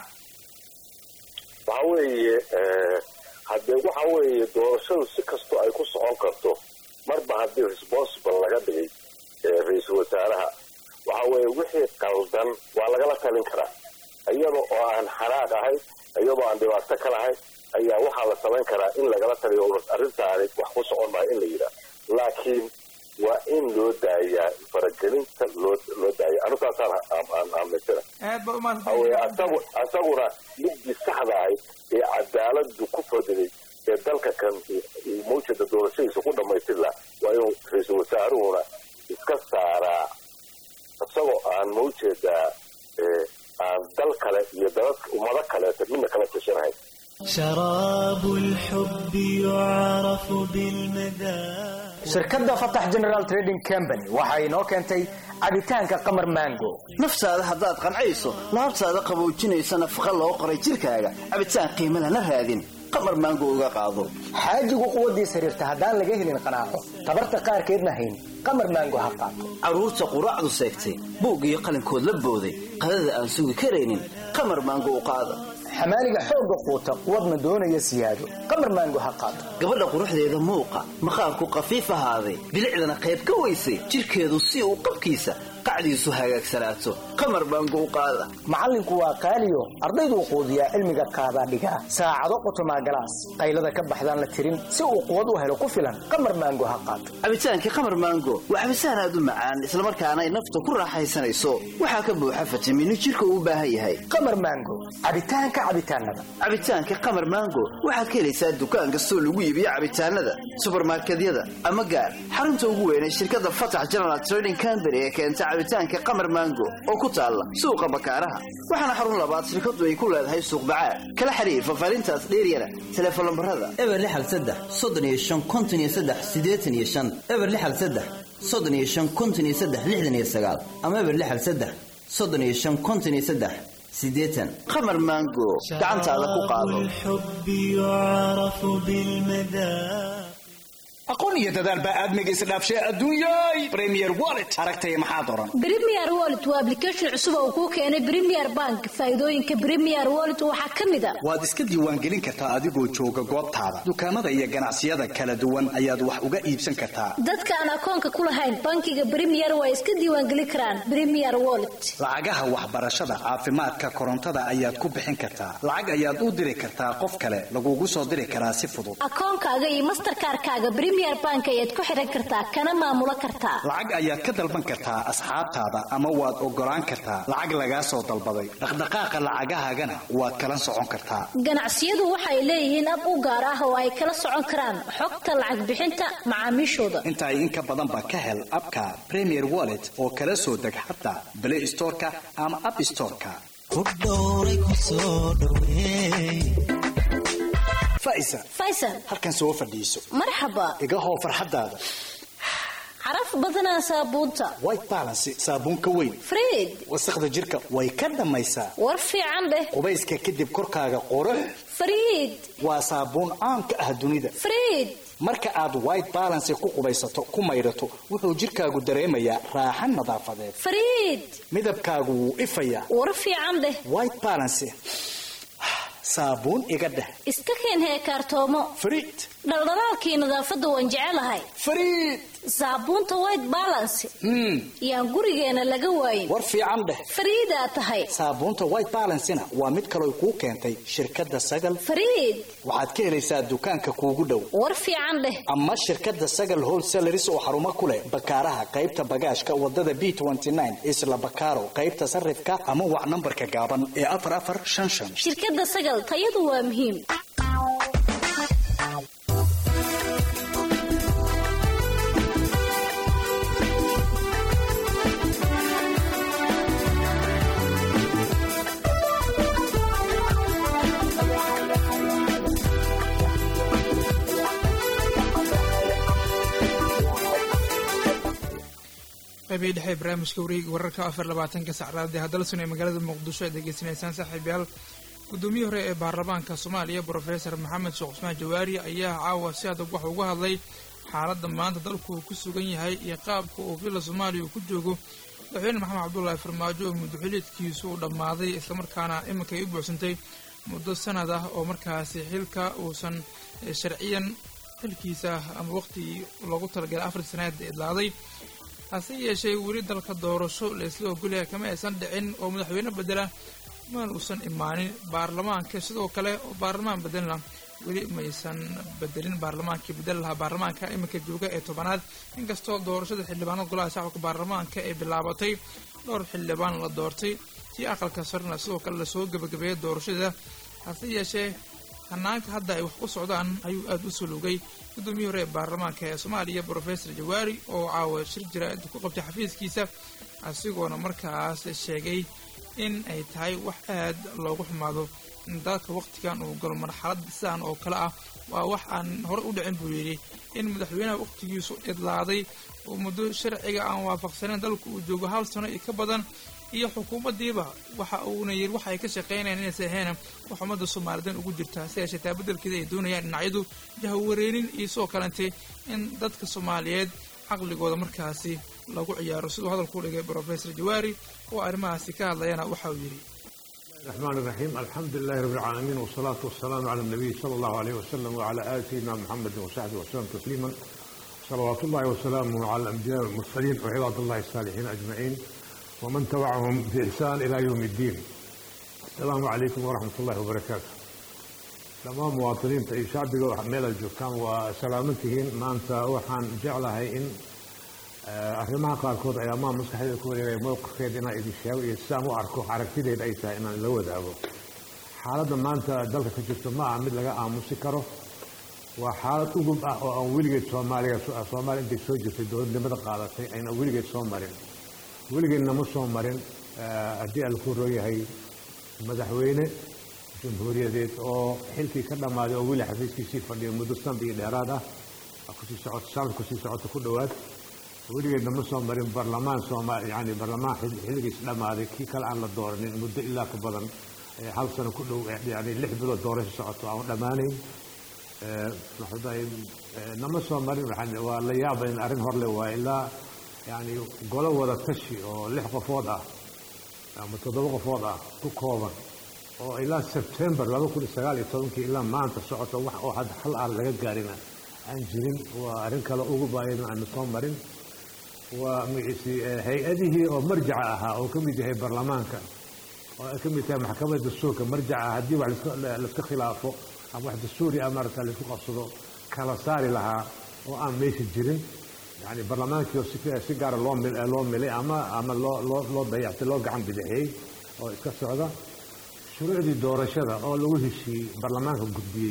waxa weeye haddee waxa weeye doorashadu si kastoo ay ku socon karto marba haddii responsible laga dhigay ra-iisul wasaaraha waxa weeye wixii qaldan waa lagala talin karaa iyada oo aan xanaaq ahayn iyadoo aan dhibaato ka lahayn ayaa waxaa la samayn karaa in lagala taliyo arrintaani wax ku socon maayo in la yidhaah laakiin waa in loo daayaa faragelinta loo loo daaya anu taasaan aan aaminsana hawe asagu asaguna midii saxda ahayd ee cadaaladu ku fadiday ee dalka kan uu mawjada doorashadiisa ku dhamaystir laha waa inuu ra-iisul wasaaruhuna iska saaraa isagoo aan mawjeedaa aan dal kale iyo dalad ummado kaleeta midna kala tashanahayn شراب الحب يعرف بالمذاق shirkadda fatax general trading company waxa inoo keentay cabitaanka qamar mango naftaada haddaad qancayso laabtaada qaboojinaysa nafaqa loo qoray jidhkaaga cabitaan qiimo lana raadin qamar maango uga qaado xaajigu quwaddiis xiriirta haddaan laga helin qanaaco tabarta qaarkeedna hayn qamar maango ha qaato carruurta quraacdu seegtay buug iyo qalinkood la booday qadada aan sugi karaynin qamar maango u qaada xamaaliga xoogga quuta quwadna doonaya siyaado qamar maango ha qaato gabadha quruxdeeda muuqa maqaarku khafiif ahaaday bilicdana qayb ka weysay jidhkeedu si uu qabkiisa qacdiisu hagaagsanaato qamar baangu u qaada macallinku waa qaaliyo ardayduu quudiyaa cilmiga qaadaa dhigaa saacado qotomaa galaas qaylada ka baxdaan la tirin si uu quwad u helo ku filan qamar maango ha qaato cabitaankii qamar maango waa cabitaan aad u macaan islamarkaana ay nafta ku raaxaysanayso waxaa ka buuxa fitamiino jidhka uu u baahan yahay qamar maango cabitaanka cabitaanada cabitaanka qamar maango waxaad ka helaysaa dukaan kastoo lagu iibiyo cabitaanada subarmarkedyada ama gaar xarunta ugu weynay shirkadda fatax general trading company ee keenta cabitaanka qamar maango oo ku taalla suuqa bakaaraha waxaana xarun labaad shirkadu ay ku leedahay suuq bacaad kala xiriir fafaarintaas dheeryana teleefon lambarada eber lixal saddex soddon iyo shan konton iyo saddex siddeetan iyo shan eber lixal saddex soddon iyo shan konton iyo saddex lixdan iyo sagaal ama eber lixal saddex soddon iyo shan konton iyo saddex siddeetan qamar maango gacantaada ku qaado الحب يعرف بالمذاق aqoon iyo dadaal baa aadmiga isdhaafshay adduunyay premier wallet aragtaya maxaa doran Premier Wallet waa application cusub oo kuu keenay Premier Bank. Faa'iidooyinka Premier Wallet waxaa ka mid ah waad iska diiwaangelin kartaa adigoo jooga goobtaada dukaamada iyo ganacsiyada kala duwan ayaad wax uga iibsan kartaa dadka aan akoonka ku lahayn bankiga Premier waa iska diiwaangelin karaan Premier Wallet. lacagaha waxbarashada caafimaadka korontada ayaad ku bixin kartaa lacag ayaad u diri kartaa qof kale lagugu soo diri karaa si fudud Akoonkaaga iyo Mastercard-kaaga Premier Bank ayaad ku xiran kartaa kana maamulo kartaa. lacag ayaad ka dalban kartaa asxaabtaada ama waad ogolaan kartaa lacag lagaa soo dalbaday dhaqdhaqaaqa lacagahaagana waad kala socon kartaa Ganacsiyadu waxay leeyihiin ab u gaar ah oo ay kala socon karaan xogta lacag bixinta macaamiishooda. intaa in ka badan ba ka hel abka premier wallet oo kala soo deg xataa play storeka ama app storeka faisa Faisal, halkan soo fadhiiso marxaba. iga hoo farxadaada Caraf badanaa saabuunta. white balance saabuun ka weyn Fred, wasaqda jirka way ka dhammaysaa war fiican dheh. qubayska kadib korkaaga qurux Fred, waa saabuun caan ka ah dunida Fred. marka aad white balance ku qubaysato ku maydhato wuxuu jirkaagu dareemayaa raaxan nadaafadeed Fred, midabkaagu wuu ifayaa war fiican dheh. white balance saabuun iga dheh Iska keen heekaartoomo. Fred, Dhaldhalaalkii nadaafadda waan jecelahay. Fred. Saabuunta White Balance. Yaan gurigeena laga waayin. war fiican dheh Fariida tahay. saabuunta white balancena waa mid kaloo kuu keentay shirkadda sagal Fariid, waxaad ka helaysaa dukaanka kuugu dhow war fiican dheh. ama shirkadda sagal wholesaleris oo xarumo ku leh bakaaraha qaybta bagaashka wadada b isla bakaaro qaybta sarifka ama wac nambarka gaaban ee afar afar shan shan Shirkadda Sagal tayadu waa muhiim. qaybihii dhexe ee barnaamijka wareegi wararka afar labaatanka sacraadii haddalasun ee magaalada muqdisho aad degeysanaysaan saaxiibayaal guddoomiyihii hore ee baarlamaanka soomaaliya brofesor maxamed sheekh cusmaan jawaari ayaa caawa si adag wax uga hadlay xaaladda maanta dalku uu ku sugan yahay iyo qaabka uu villa soomaaliya uu ku joogo madaxweyne maxamed cabdullaahi farmaajo oo muddoxiliedkiisu uu dhammaaday islamarkaana iminka ay u buuxsantay muddo sanad ah oo markaasi xilka uusan sharciyan xilkiisa ama waqtigii loogu talagalay afar sanaad idlaaday hase yeeshee weli dalka doorasho la isla ogolyahay kama aysan dhicin oo madaxweyne bedela maan uusan imaanin baarlamaanka sidoo kale oo baarlamaan bedelna weli maysan bedelin baarlamaankii bedel lahaa baarlamaanka iminka jooga ee tobanaad inkastoo doorashada xildhibaanada golaha shacabka baarlamaanka ay bilaabatay dhowr xildhibaan la doortay tii aqalka sarna sidoo kale lasoo gebagabeeyay doorashada hase yeeshee hanaanka hadda ay wax u socdaan ayuu aada u sulugay guddoomiyihii hore ee baarlamaanka ee soomaaliya brofesor jawaari oo caawa shir jaraa'id ku qabtay xafiiskiisa asigoona markaas sheegay in ay tahay wax aad loogu xumaado in dalka waqtigan uu galo marxalad sidan oo kale ah waa wax aan hore u dhicin buu yidhi in madaxweynaha waqtigiisu idlaaday oo muddo sharciga aan waafaqsaneyn dalku uu joogo hal sano iyo ka badan iyo xukuumaddiiba waxa uuna yidhi waxa ay ka shaqaynayaan inaysa ahayn wax ummadda soomaalidan ugu jirta si yeeshee taa beddelkeeda ay doonayaan dhinacyadu jahawareerin iyo sidoo kalente in dadka soomaaliyeed caqligooda markaasi lagu ciyaaro siduu hadalku dhigay brofesor jawaari oo arrimahaasi ka hadlayana waxa uu yidhi الرحمن الرحيم الحمد لله رب العالمين والصلاة والسلام على النبي صلى الله عليه وسلم وعلى آل سيدنا محمد وصحبه وسلم تسليما صلوات الله وسلامه على الأنبياء والمرسلين وعباد الله الصالحين أجمعين ومن تبعهم بإحسان إلى يوم الدين السلام عليكم ورحمة الله وبركاته dhammaan muwaadiniinta iyo shacbiga meel ay joogtaan waa salaamantihiin maanta waxaan jeclahay in arrimaha qaarkood ay amaan maskaxdeeda ku wareegaya mowqifkeeda inaan idin sheego iyo sidaan u arko aragtideeda ay tahay inaan la wadaago xaaladda maanta dalka ka jirta ma aha mid laga aamusi karo waa xaalad ugub ah oo aan weligeed soomaaliga soomaaliya intay soo jirtay dowladnimada qaadatay ayna weligeed soo marin weligeedna ma soo marin haddii aan ku rooyahay madaxweyne jamhuuriyadeed oo xilkii ka dhammaaday oo weli xafiiskiisii fadhiyo muddo sanad iyo dheeraad ah kusii socoto sanad kusii socoto ku dhowaad weligeedna ma soo marin barlamaan sooma yani barlamaan xilligiis dhammaaday kii kale aan la dooranin muddo ilaa ka badan hal sano ku dhow yani lix bilood doorasho socoto aan dhammaanayn nama soo marin waa la yaaba in arrin horle waa ilaa yani golo wada tashi oo lix qofood ah ama toddoba qofood ah ku kooban oo ilaa sebtembar laba kun iyo sagaal iyo tobankii ilaa maanta socoto wax oo had hal aan laga gaarina aan jirin waa arrin kale ugu baayadin aanu soo marin waa magciisi hay-adihii oo marjaca ahaa oo ka mid yahay baarlamaanka oo ay ka mid tahay maxkamadda dastuurka marjaca haddii wax laiska khilaafo ama wax dastuuri ah maarata laisku qabsado kala saari lahaa oo aan meesha jirin yani barlamaankii oo si gaara loo loo milay ama ama loo loo loo dayactay loo gacan bidixiyey oo iska socda shuruucdii doorashada oo lagu heshiiyey baarlamaanka gudbiyey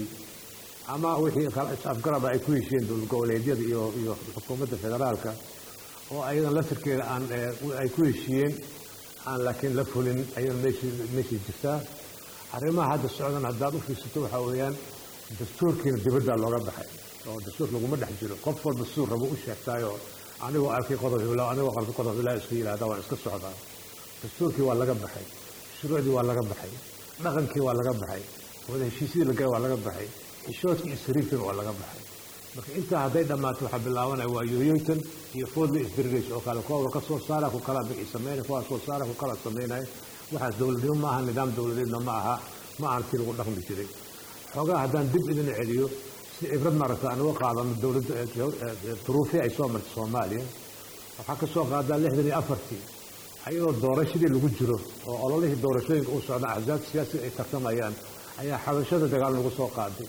ama wixii afgaraba ay ku heshiiyeen dowlad goboleedyada iyo iyo xukuumadda federaalka oo ayadan laftirkeeda aan ay ku heshiiyeen aan laakiin la fulin ayadan meeshii meeshii jirtaa arrimaha hadda socdan haddaad u fiirsato waxaa weeyaan dastuurkiina dibaddaa looga baxay oo dastuur laguma dhex jiro qof walba siduu rabo u sheegtaayoo anigoo arkay qodob hiblaa anigoo qalbi qodob hiblaa iska yidhahda waan iska socdaa dastuurkii waa laga baxay shuruucdii waa laga baxay dhaqankii waa laga baxay wada heshiisyadii lagala waa laga baxay xishoodkii iyo sariirkiina waa laga baxay marka intaa hadday dhammaato waxaa bilaabanaya waa yoyoytan iyo foodla isdirgays oo kale kuwa ka soo saara ku kala bixi sameynaya kuwa soo saara ku kala sameynaya waxaas dowladnimo ma aha nidaam dowladeedna ma aha ma aha tii lagu dhaqmi jiray xoogaa haddaan dib idin celiyo si cibrad maaragta aan uga qaadano dowladda duruufii ay soo martay soomaaliya waxaa ka soo qaadaa lixdan iyo afartii ayadoo doorashadii lagu jiro oo ololihii doorashooyinka u socda axsaabta siyaasiga ay tartamayaan ayaa xabashada dagaal lagu soo qaaday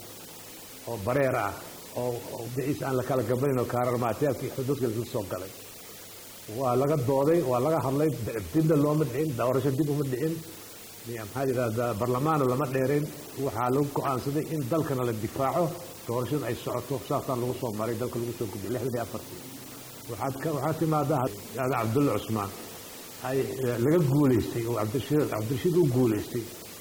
oo bareer ah oo biciis aan la kala gabanin oo kaararmaatiyaalka iyo xuduudka lagu soo galay waa laga dooday waa laga hadlay dibna looma dhicin doorasho dib uma dhicin maxaa yidhahdaa barlamaana lama dheerayn waxaa lagu go-aansaday in dalkana la difaaco doorashada ay socoto saasaan lagu soo maray dalka lagu soo gudbiyay lixdan iyo afartii waxaad waxaa timaadaa cabdulla cusmaan ay laga guulaystay oo cabdirashiid cabdirashiid u guulaystay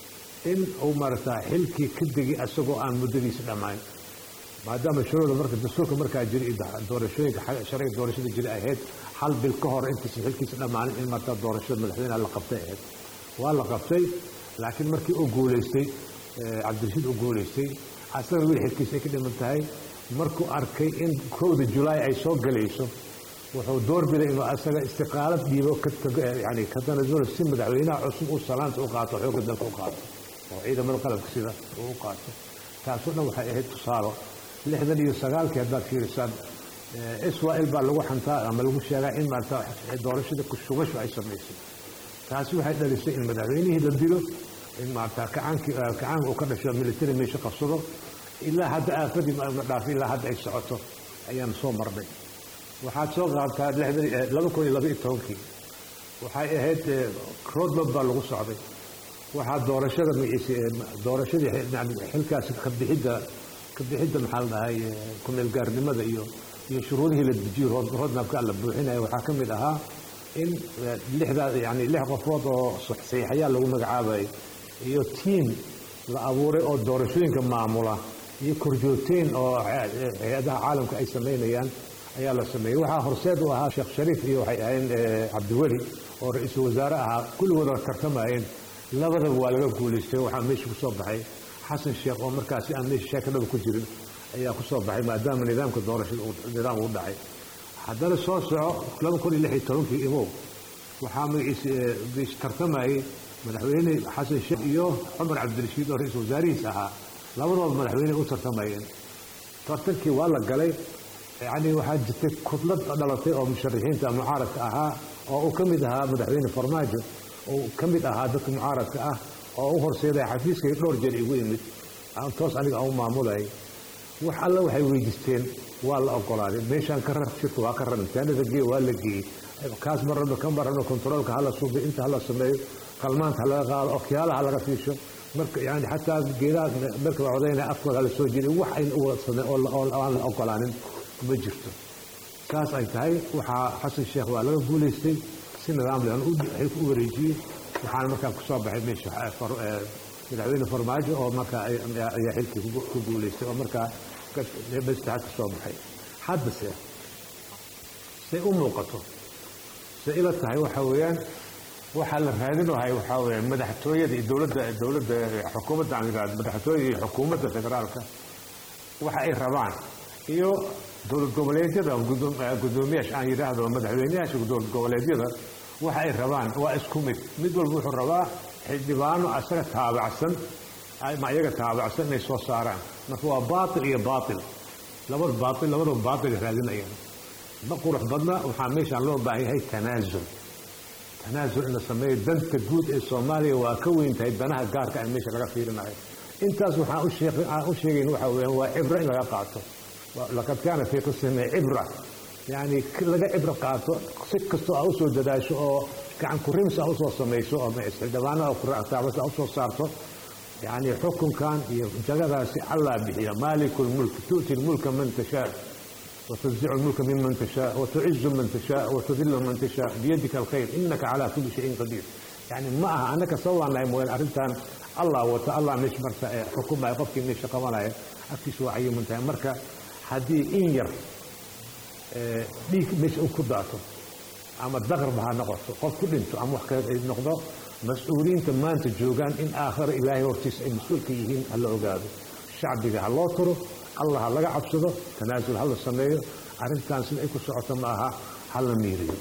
in uu maaragtaa xilkii ka degay asagoo aan muddadiisa dhammayn maadaama shuruucda marka dastuurka markaa jira iyo doorashooyinka sharciga doorashada jira ahayd hal bil ka hor intiisa xilkiisa dhammaanin in markaa doorashada madaxweynaha la qabtay ahayd waa la qabtay laakiin markii uu guulaystay cabdirashiid uu guulaystay asaga weli xilkiisa ay ka dhiman tahay markuu arkay in kowda julaay ay soo galayso wuxuu doorbiday inuu asaga istiqaalad dhiibo yani ka tanasulo si madaxweynaha cusub uu salaanta u qaato xoogga dalka u qaato oo ciidamada qalabka sida uu u qaato taasoo dhan waxay ahayd tusaalo lixdan iyo sagaalkii haddaad fiirisaan israel baa lagu xantaa ama lagu sheegaa in maarata doorashada kushugashu ay samaysay taasi waxay dhalisay in madaxweynihii la dilo in maarata kacaankii kacaanka uu ka dhasho military meesha qabsado ilaa hadda aafadii ma dhaafin ilaa hadda ay socoto ayaan soo marnay waxaad soo qaabtaa laba kun iyo laba iyo tobankii waxay ahayd roadmap baa lagu socday waxaa doorashada magaciisa doorashadii xilkaasi kabixidda kabixidda maxaa la dhahay kumeelgaarnimada iyo iyo shuruudihii la dejiyo roadmapka la buuxinaya waxaa ka mid ahaa in lixdaa yani lix qofood oo saxiixayaa lagu magacaabayay iyo tiim la abuuray oo doorashooyinka maamula iyo korjoogteyn oo hay-adaha caalamka ay samaynayaan ayaa la sameeyey waxaa horseed u ahaa sheekh shariif iyo waxay ahayn cabdiweli oo ra-iisul wasaare ahaa kulligood waa tartamayeen labadaba waa laga guulaystay waxaa meesha kusoo baxay xasan sheekh oo markaasi aan meesha sheekadhaba ku jirin ayaa kusoo baxay maadaama nidaamka doorashada nidaam uu dhacay haddana soo soco laba kun iyo lix iyo tobankii imow waxaa magaciisa tartamayay madaxweyne xasan sheekh iyo cumar cabdirashiid oo ra-iisul wasaarihiis ahaa labadooda madaxweyne u tartamayeen tartankii waa la galay yacni waxaa jirtay kudlad dhalatay oo musharaxiinta mucaaradka ahaa oo uu ka mid ahaa madaxweyne farmaajo oo ka mid ahaa dadka mucaaradka ah oo u horseedaya xafiiskay dhowr jeer igu yimid aan toos aniga aan u maamulayay wax alle waxay weydiisteen waa la ogolaaday meeshaan ka rar shirka waa ka rar imtixaanada geey waa la geeyey kaas marraba ka marraba kontaroolka hala suubiyo inta hala sameeyo qalmaanta ha laga qaado okyaalaha laga fiisho marka yani xataa geedaha marka la codaynaya afkooda hala soo jeediyo wax ayna u wada sameen oo aan la ogolaanin ma jirto kaas ay tahay waxaa xasan sheekh waa laga guulaystay si nidaam leh xilka u wareejiyey waxaana markaa kusoo baxay meesha madaxweyne farmaajo oo markaa ayaa xilkii ku guulaystay oo markaa mastaxad ka soo baxay haddase say u muuqato say ila tahay waxa weeyaan waxaa la raadinahay waxaa weeyaan madaxtooyada iyo dowladda dowladda xukuumadda aan yidhahdo madaxtooyada iyo xukuumadda federaalka waxa ay rabaan iyo dowlad goboleedyada gudoomiyaasha aan yidhaahdo madaxweyneyaasha dowlad goboleedyada waxa ay rabaan waa isku mid mid walba wuxuu rabaa xildhibaano asaga taabacsan ama iyaga taabacsan inay soo saaraan marka waa baatil iyo baatil labada baatil labadaba baatil raadinayaan ma qurux badna waxaa meeshaan loo baahan yahay tanaasul tanaasul in la sameeyo danta guud ee soomaaliya waa ka weyn tahay danaha gaarka ee meesha laga fiirinayo intaas waxaan u sheegayn waxa weeyaan waa cibro in laga qaato laqad kaana fii qisihim cibra yani laga cibro qaato si kastoo aa usoo dadaasho oo gacan kurims aa usoo samayso oo xildhibaanada kuraataabas aa usoo saarto yani xukunkan iyo jagadaasi allaa bixiya maaliku lmulk tu'ti lmulka man tashaa وتنزع الملك ممن تشاء وتعز من تشاء وتذل من تشاء بيدك الخير انك على كل شيء قدير يعني ما aha anaka sawaanay mooyaan arrintan allah wata allah meesha marka xukumaya qofkii meesha qabanaya afkiisa waa cayiman tahay marka haddii in yar dhiig meesha uu ku daato ama daqarba ha noqoto qof ku dhinto ama wax kale ay noqdo mas-uuliyiinta maanta joogaan in aakhira ilaahay hortiisa ay mas-uulka yihiin ha la ogaado shacbiga ha loo turo allah ha laga cabsado tanaasul ha la sameeyo arrintan sida ay ku socoto ma aha ha la miiriyo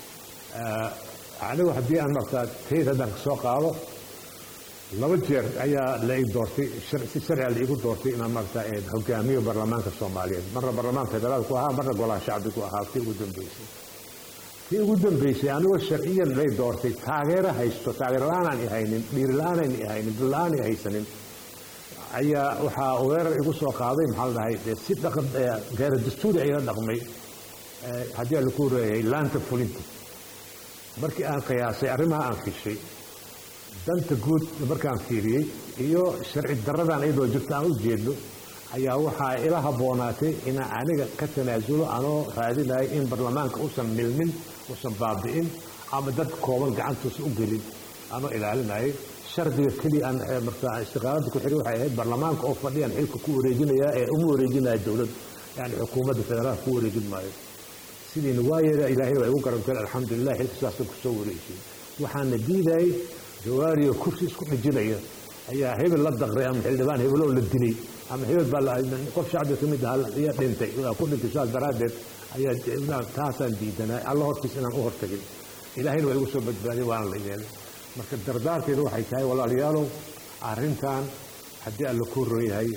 anigu haddii aan markaa tayd haddaan ka soo qaado laba jeer ayaa la ii doortay si sharciga la iigu doortay inaan markaa hogaamiyo baarlamaanka soomaaliyeed marna baarlamaanka federaalku ahaa marna golaha shacbigu ahaa tii ugu dambeysay tii ugu dambeysay anigoo sharciyan lay doortay taageero haysto taageero la-aanaan i haynin dhiiri la-aanan i haynin bil la-aan i haysanin ayaa waxaa weerar igu soo qaaday maxaa la dhahay si dhaqan gaara dastuuri ayla dhaqmay haddii aan laku reeyay laanta fulinta markii aan qiyaasay arrimaha aan fishay danta guud markaan fiiriyey iyo sharci daradan iyadoo jirto aan u jeedno ayaa waxaa ila habboonaatay inaan aniga ka tanaasulo anoo raadinayo in baarlamaanka uusan milmin uusan baabi'in ama dad kooban gacantuusan u gelin anoo ilaalinayo shardiga keliya aan markaa istiqaalada ku xiri waxay ahayd baarlamaanka oo fadhiyaan xilka ku wareejinaya ee uma wareejinaya dowlad yani xukuumadda federaalka ku wareejin maayo sidiina waa yeela ilaahay waa igu garanteen alxamdulilah xilka saasa kusoo wareejiyey waxaana diidayay jawaariyo kursi isku xijinaya ayaa hebel la daqray ama xildhibaan hebelow la dilay ama hebel baa qof shacbiga ka mid ahaa ayaa dhintay ku dhintay saas daraaddeed ayaa taasaan diidanaa alla hortiis inaan u hortagin ilaahayna waa igu soo badbaadiyay waana la yeelay marka dardaarteedu waxay tahay walaalayaalow arrintan haddii alla kuu ron yahay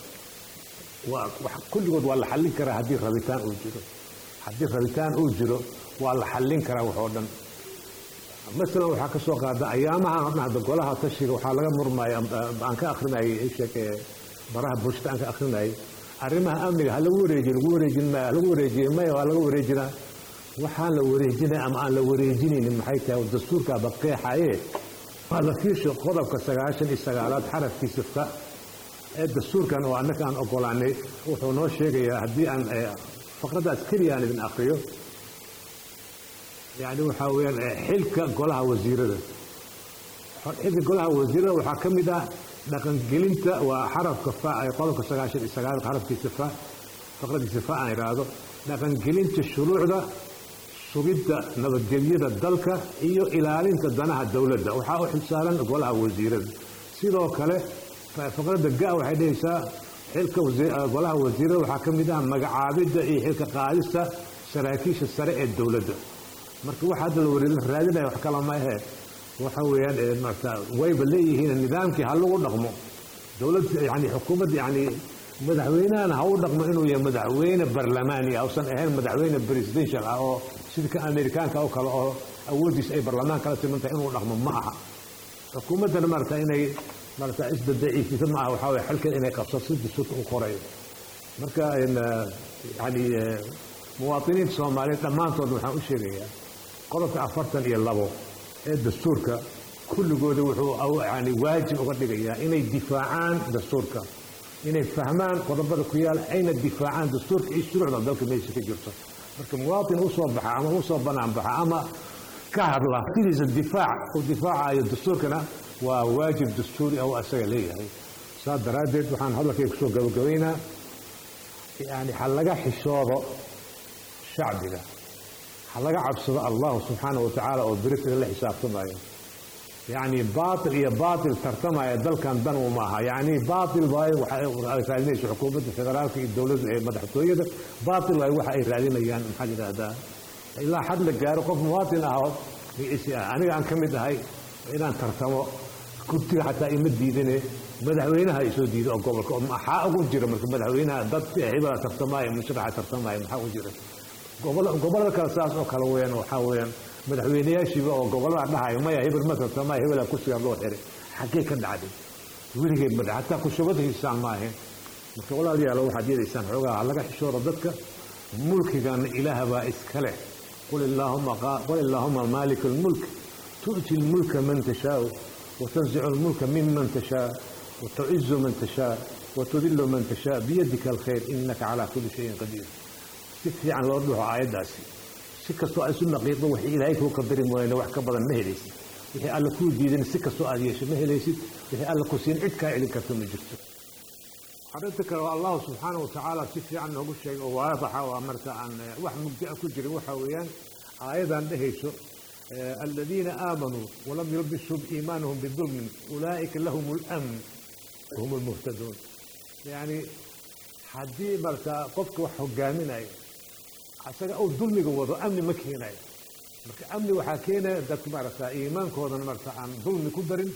kulligood waa la xallin karaa haddii rabitaan uu jiro haddii rabitaan uu jiro waa la xallin karaa wax oo dhan masalan waxaa ka soo qaada ayaamaha dhahda golaha tashiga waxaa laga murmaya aan ka akrinayay sheek baraha bulshada aan ka akrinayay arrimaha amniga ha lagu wareejiyo lagu wareejin maya lagu wareejiye maya waa laga wareejinaa waxaan la wareejinay ama aan la wareejinaynin maxay tahay dastuurkaaba qeexaye waa la fiisho qodobka sagaashan iyo sagaalaad xarafkiisa fa ee dastuurkan oo annaka aan ogolaanay wuxuu noo sheegayaa haddii aan faqradaas keliya aan idin akriyo yani waxaa weyaan xilka golaha wasiirada xilka golaha wasiirada waxaa ka mid ah dhaqangelinta waa xarafka fa ee qodobka sagaashan iyo sagaalaad xarafkiisa fa faqradiisa fa aan idhaahdo dhaqangelinta shuruucda sugidda nabadgelyada dalka iyo ilaalinta danaha dowladda waxaa u xilsaaran golaha wasiirada sidoo kale faqradda ga waxay dhehaysaa xilka golaha wasiirada waxaa ka mid ah magacaabidda iyo xilka qaadista saraakiisha sare ee dowladda marka waxa hadda la raadinaya wax kala ma ahee waxa weeyaan ee marka wayba leeyihiin nidaamkii ha lagu dhaqmo dowlad yani xukuumad yani madaxweynahana ha u dhaqmo inuu yahay madaxweyne barlamaani ah uusan ahayn madaxweyne presidential ah oo sida ka amerikaanka oo kale oo awooddiisa ay barlamaan kala siman tahay inuu dhaqmo ma aha xukuumaddana marata inay marata isbadaciifisa ma aha waxaa weye xalkeed inay qabso si dastuurka u qorayo marka yani muwaadiniinta soomaaliyeed dhammaantood waxaan u sheegayaa qodobka afartan iyo labo ee dastuurka kulligooda wuxuu yani waajib uga dhigayaa inay difaacaan dastuurka inay fahmaan qodobada ku yaal ayna difaacaan dastuurka iyo shuruucda dalka meesha ka jirto marka muwaadin u soo baxa ama u soo banaan baxa ama ka hadla sidiisa difaac uu difaacayo dastuurkana waa waajib dastuuri oo asaga leeyahay saas daraaddeed waxaan hadalkayga kusoo gabagabaynaa yani ha laga xishoodo shacbiga ha laga cabsado allahu subxaana wa tacaala oo berita la xisaabtamayo yani baatil iyo baatil tartamaya dalkan dan uma aha yani baatil waay waxay raadinaysa xukuumadda federaalka iyo dowladda ee madaxtooyada baatil waay waxa ay raadinayaan maxaa yidhaahdaa ilaa xad la gaaro qof muwaatin ah oo magiciisi ah aniga aan ka mid ahay inaan tartamo kurtiga xataa ima diidine madaxweynaha isoo diido oo gobolka oo maxaa ugu jira marka madaxweynaha dad hebela tartamaayo musharaxa tartamaayo maxaa ugu jira gobollada kale saas oo kale weeyaan waxaa weeyaan madaxweynayaashiiba oo gobollada dhahayo maya hebel ma tartamaayo hebela kursigaa loo xiray xaggee ka dhacday weligeed ma dhac hataa kushubada hiisaan ma ahayn marka walaalayaalo waxaad yeelaysaan xoogaa laga xishooro dadka mulkigana ilaah baa iska leh qul illaahuma maalika almulk tu'ti lmulka man tashaau وتنزع الملك ممن تشاء وتعز من تشاء وتذل من تشاء بيدك الخير إنك على كل شيء قدير تكفي عن وضوح آيات سكة سؤال سنة قيطة وحي إلهيك هو قدر موينة وحكا بدن مهليس وحي ألا كو ديدن سكة سؤال يشي مهليس وحي ألا كو سين عدكا إلي كرتم جرت حدثك الله سبحانه وتعالى تكفي عنه كل شيء وواضحة وأمرت عن واحد مبدأ كجري وحويان آيضا دهيسو الذين آمنوا ولم يلبسوا بإيمانهم بظلم أولئك لهم الأمن وهم المهتدون يعني حدي مرتا قفك وحقامنا asaga uu dulmiga wado amni ma keenayo marka amni waxaa keenaya dadku maaragtaa iimaankoodan marta aan dulmi ku darin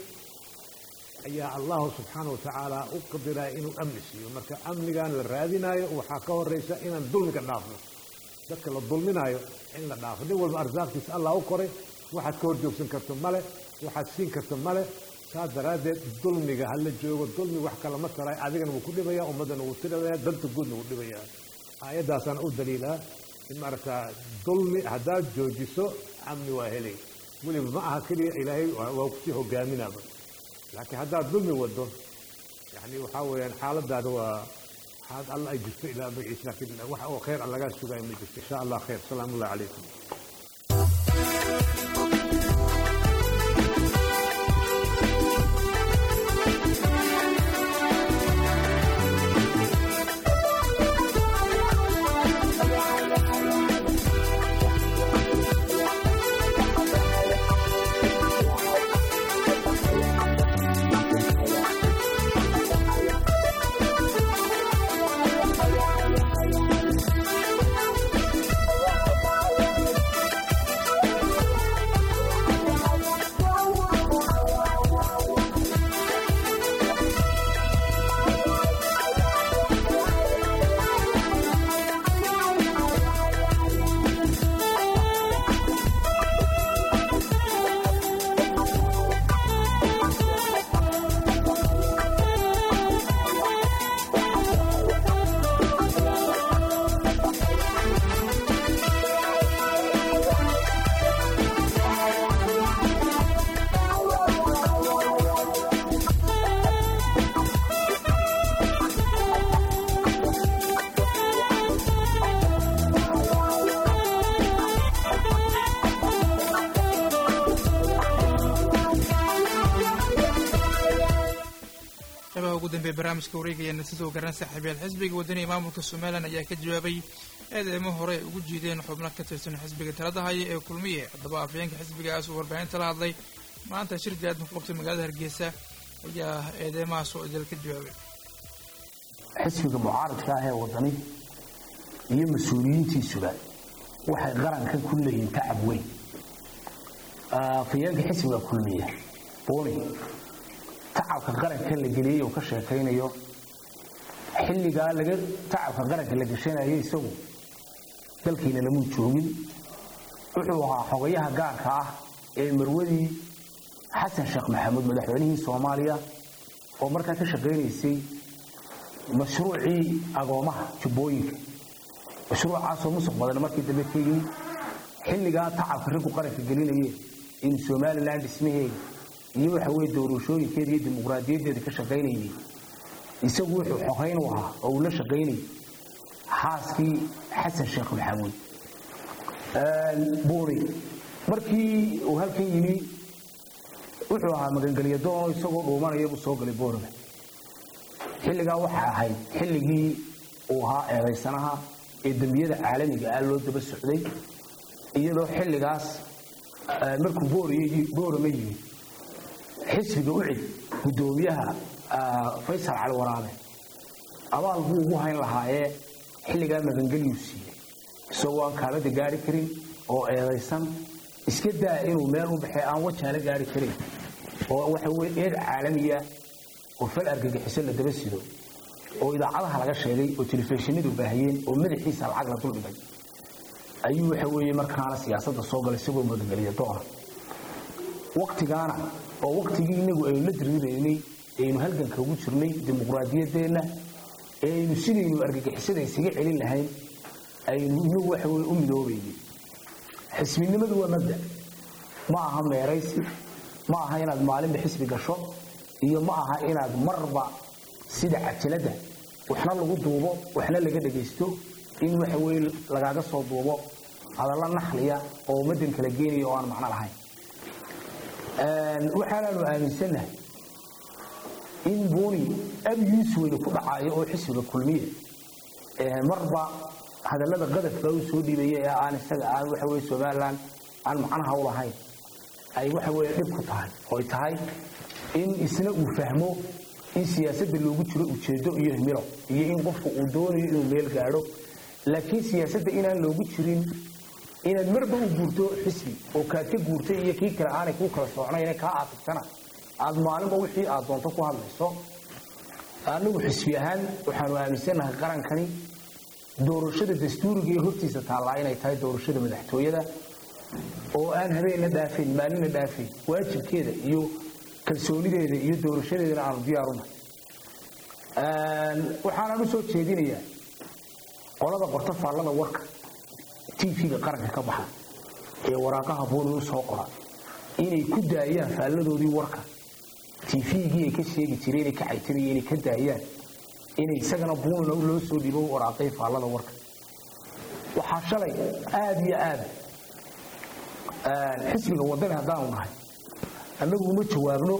ayaa allahu subxaana watacaala u qadiraya inuu amni siiyo marka amnigan la raadinayo waxaa ka horeysa inaan dulmiga dhaafno dadka la dulminayo in la dhaafo nin walba arsaaqtiisa allah u koray waxaad ka horjoogsan karto male waxaad siin karto male saas daraaddeed dulmiga hala joogo dulmi wax kale ma taray adigana wuu ku dhibaya ummaddana wuu tirabaya danta guudna wuu dhibaya aayaddaasaan u daliilaa in maaragtaa dulmi haddaad joojiso amni waa helay weliba ma aha keliya ilaahay waa kusii hogaaminaaba laakiin haddaad dulmi wado yani waxaa weeyaan xaaladaada waa xaalad alla ay jirto ilaa magaciisa laakiin wax oo khayr aan lagaa sugayo ma jirto insha allah khayr salaamu ullahi calaykum qeybaha ugu dambeeya barnaamijka wareegaya sidoo garan saaxiibyaal xisbiga wadaniga maamulka somalilan ayaa ka jawaabay eedeymo hore ay ugu jiideen xubno ka tirsan xisbiga talada haya ee kulmiye haddaba afayeenka xisbigaas uu warbaahinta la hadlay maanta shir gaadma ku qabtay magaalada hargeysa ayaa eedeymahaas oo idil ka jawaabay xisbiga mucaaradka ah ee wadani iyo mas-uuliyiintiisuba waxay qaranka ku leeyihiin tacab weyn afayeenka xisbiga kulmiya buuni tacabka qaranka la geliyey uu ka sheekaynayo xilligaa laga tacabka qaranka la gashanayo isagu dalkiina lamuu joogin wuxuu ahaa xogayaha gaarka ah ee marwadii xasan sheekh maxamuud madaxweynihii soomaaliya oo markaa ka shaqaynaysay mashruucii agoomaha jubbooyinka mashruucaasoo musuq badan markii dambe ka yimid xilligaa tacabka raggu qaranka gelinayeen in somalilan dhismaheeda iyo waxa weye doorashooyinkeeda iyo dimuqraadiyaddeeda ka shaqaynayay isagu wuxuu xogayn u ahaa oo uu la shaqaynayay xaaskii xasan sheekh maxamuud buuri markii uu halkan yimi wuxuu ahaa magangelya doono isagoo dhuumanaya buu soo galay boorama xilligaa waxay ahayd xilligii uu ahaa eedaysanaha ee dembiyada caalamiga ah loo daba socday iyadoo xilligaas markuu boorama yimi xisbiga ucid guddoomiyaha faysal cali waraabe abaal buu ugu hayn lahaayee xilligaa magangelyuu siiyey isagoo aan kaalada gaari karin oo eedaysan iska daa inuu meel u baxay aan wajaala gaari karin oo waxa weye eed caalamiya oo fal argagixiso la daba sido oo idaacadaha laga sheegay oo telefishinadu baahiyeen oo madaxiisa lacag la duldhigay ayuu waxa weeye markaana siyaasadda soo galay isagoo magangeliya doona waktigaana oo waktigii inagu aynu la diriraynay aynu halganka ugu jirnay dimuqraadiyaddeenna ee aynu sidaynu argagixisada isaga celin lahayn aynu inagu waxa weye u midoobaynay xisbinimadu waa mabda ma aha meeraysi ma aha inaad maalinba xisbi gasho iyo ma aha inaad marba sida cajiladda waxna lagu duubo waxna laga dhagaysto in waxa weye lagaaga soo duubo hadalla naxliya oo ummaddan kala geenaya oo aan macno lahayn waxaanaanu aaminsannahay in buuni abyuus weyne ku dhacaayo oo xisbiga kulmiye marba hadallada qadafka u soo dhiibaya ee aan isaga aan waxa weye somalilan aan macnaha u lahayn ay waxa weye dhib ku tahay oy tahay in isna uu fahmo in siyaasadda loogu jiro ujeedo iyo himilo iyo in qofku uu doonayo inuu meel gaadho laakiin siyaasadda inaan loogu jirin inaad marba u guurto xisbi oo kaad ka guurtay iyo kii kale aanay kuu kala socnayn kaa aatigtana aad maalinba wixii aad doonto ku hadlayso anagu xisbi ahaan waxaanu aaminsannahay qarankani doorashada dastuuriga ee hortiisa taallaa inay tahay doorashada madaxtooyada oo aan habeenna dhaafayn maalinna dhaafayn waajibkeeda iyo kalsoonideeda iyo doorashadeedana aanu diyaaruna waxaanaan u soo jeedinayaa qolada qorto faallada warka tvga qaranka ka baxa ee waraaqaha buuni u soo qora inay ku daayaan faalladoodii warka tvgii ay ka sheegi jireen inay ka caytanayeen inay ka daayaan inay isagana buunina loo soo dhiibo waraaqay faallada warka waxaa shalay aada iyo aada xisbiga waddani haddaanu nahay annagu uma jawaabno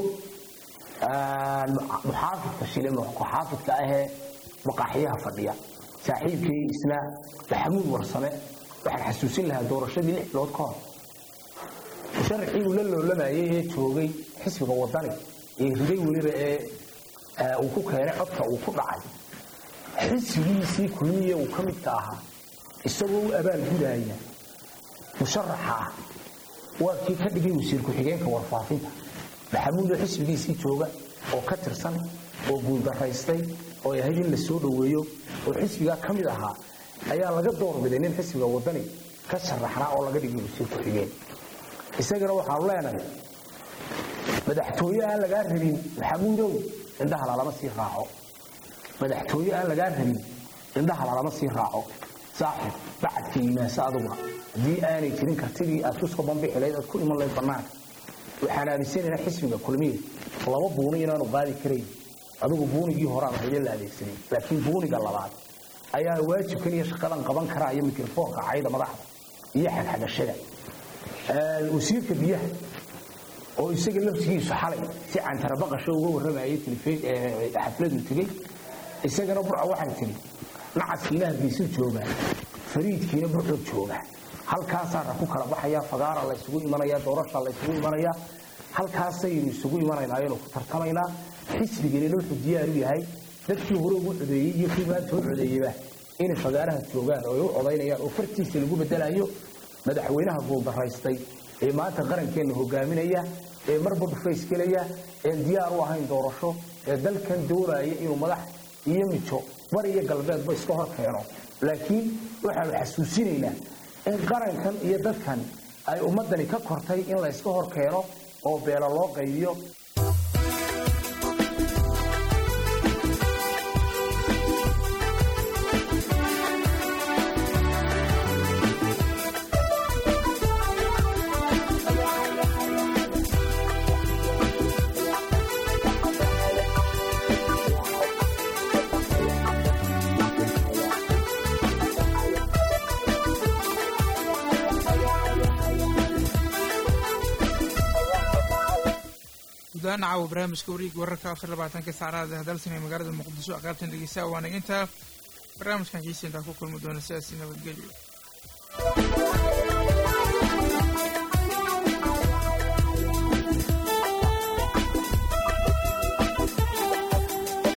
muxaafidka shile muxaafidka ahee maqaaxiyaha fadhiya saaxiibkii isna maxamuud warsame waxaan xasuusin lahaa doorashadii lix bilood ka hor musharixii uu la loolamayay ee joogay xisbiga waddani ee riday weliba ee uu ku keenay codka uu ku dhacay xisbigiisii kulmiye uu ka midka ahaa isagoo u abaal gudaaya musharaxa ah waa kii ka dhigay wasiir ku-xigeenka warfaafinta maxamuudoo xisbigiisii jooga oo ka tirsan oo guuldaraystay oo ay ahayd in la soo dhoweeyo oo xisbigaa ka mid ahaa ayaa laga doorbiday nin xisbiga waddani ka sharaxnaa oo laga dhigay wasiir ku-xigeen isagana waxaanu leenahay madaxtooye aan lagaa rabin maxamuudow indhaha lalama sii raaco madaxtooye aan lagaa rabin indhaha lalama sii raaco saaxib bacadka yimaasa aduguna haddii aanay jirin kartidii aad ku soo bambixi lahayd aad ku iman lahayd bannaanka waxaan aaminsanaynaa xisbiga kulmiye laba buuni inaanu qaadi karayn adigu buunigii horaan hayde la adeegsaday laakiin buuniga labaad ayaa waajibkan iyo shaqadan qaban karaa iyo mikrofoonka cayda madaxda iyo xagxagashada wasiirka biyaha oo isaga laftigiisu xalay si cantarabaqasho uga warramayay xafladu tegey isagana burca waxay tiri nacaskiina hargeysu joogaa fariidkiina burcoo jooga halkaasaana ku kala baxaya fagaara laysugu imanaya doorasha laysugu imanaya halkaasaynu isugu imanaynaayoonu ku tartamaynaa xisbigeennina wuxuu diyaar u yahay dadkii hore ugu codeeyey iyo kii maanta u codeeyeyba inay fagaaraha joogaan oo ay u codaynayaan oo fartiisa lagu bedelayo madaxweynaha guuldaraystay ee maanta qarankeenna hogaaminaya ee marba dhufays gelaya een diyaar u ahayn doorasho ee dalkan doonaya inuu madax iyo mijo bar iyo galbeedba iska hor keeno laakiin waxaanu xasuusinaynaa in qarankan iyo dadkan ay ummaddani ka kortay in la yska hor keeno oo beela loo qaybiyo gudahaan caawa barnaamijka wareega wararka afar labaatanka saacadaad ee dalsan ee magaalada muqdisho aqaabtan dhegeysaa waana intaa barnaamijkan xiisa intaa ku kulmi doona sidaasi nabadgelyo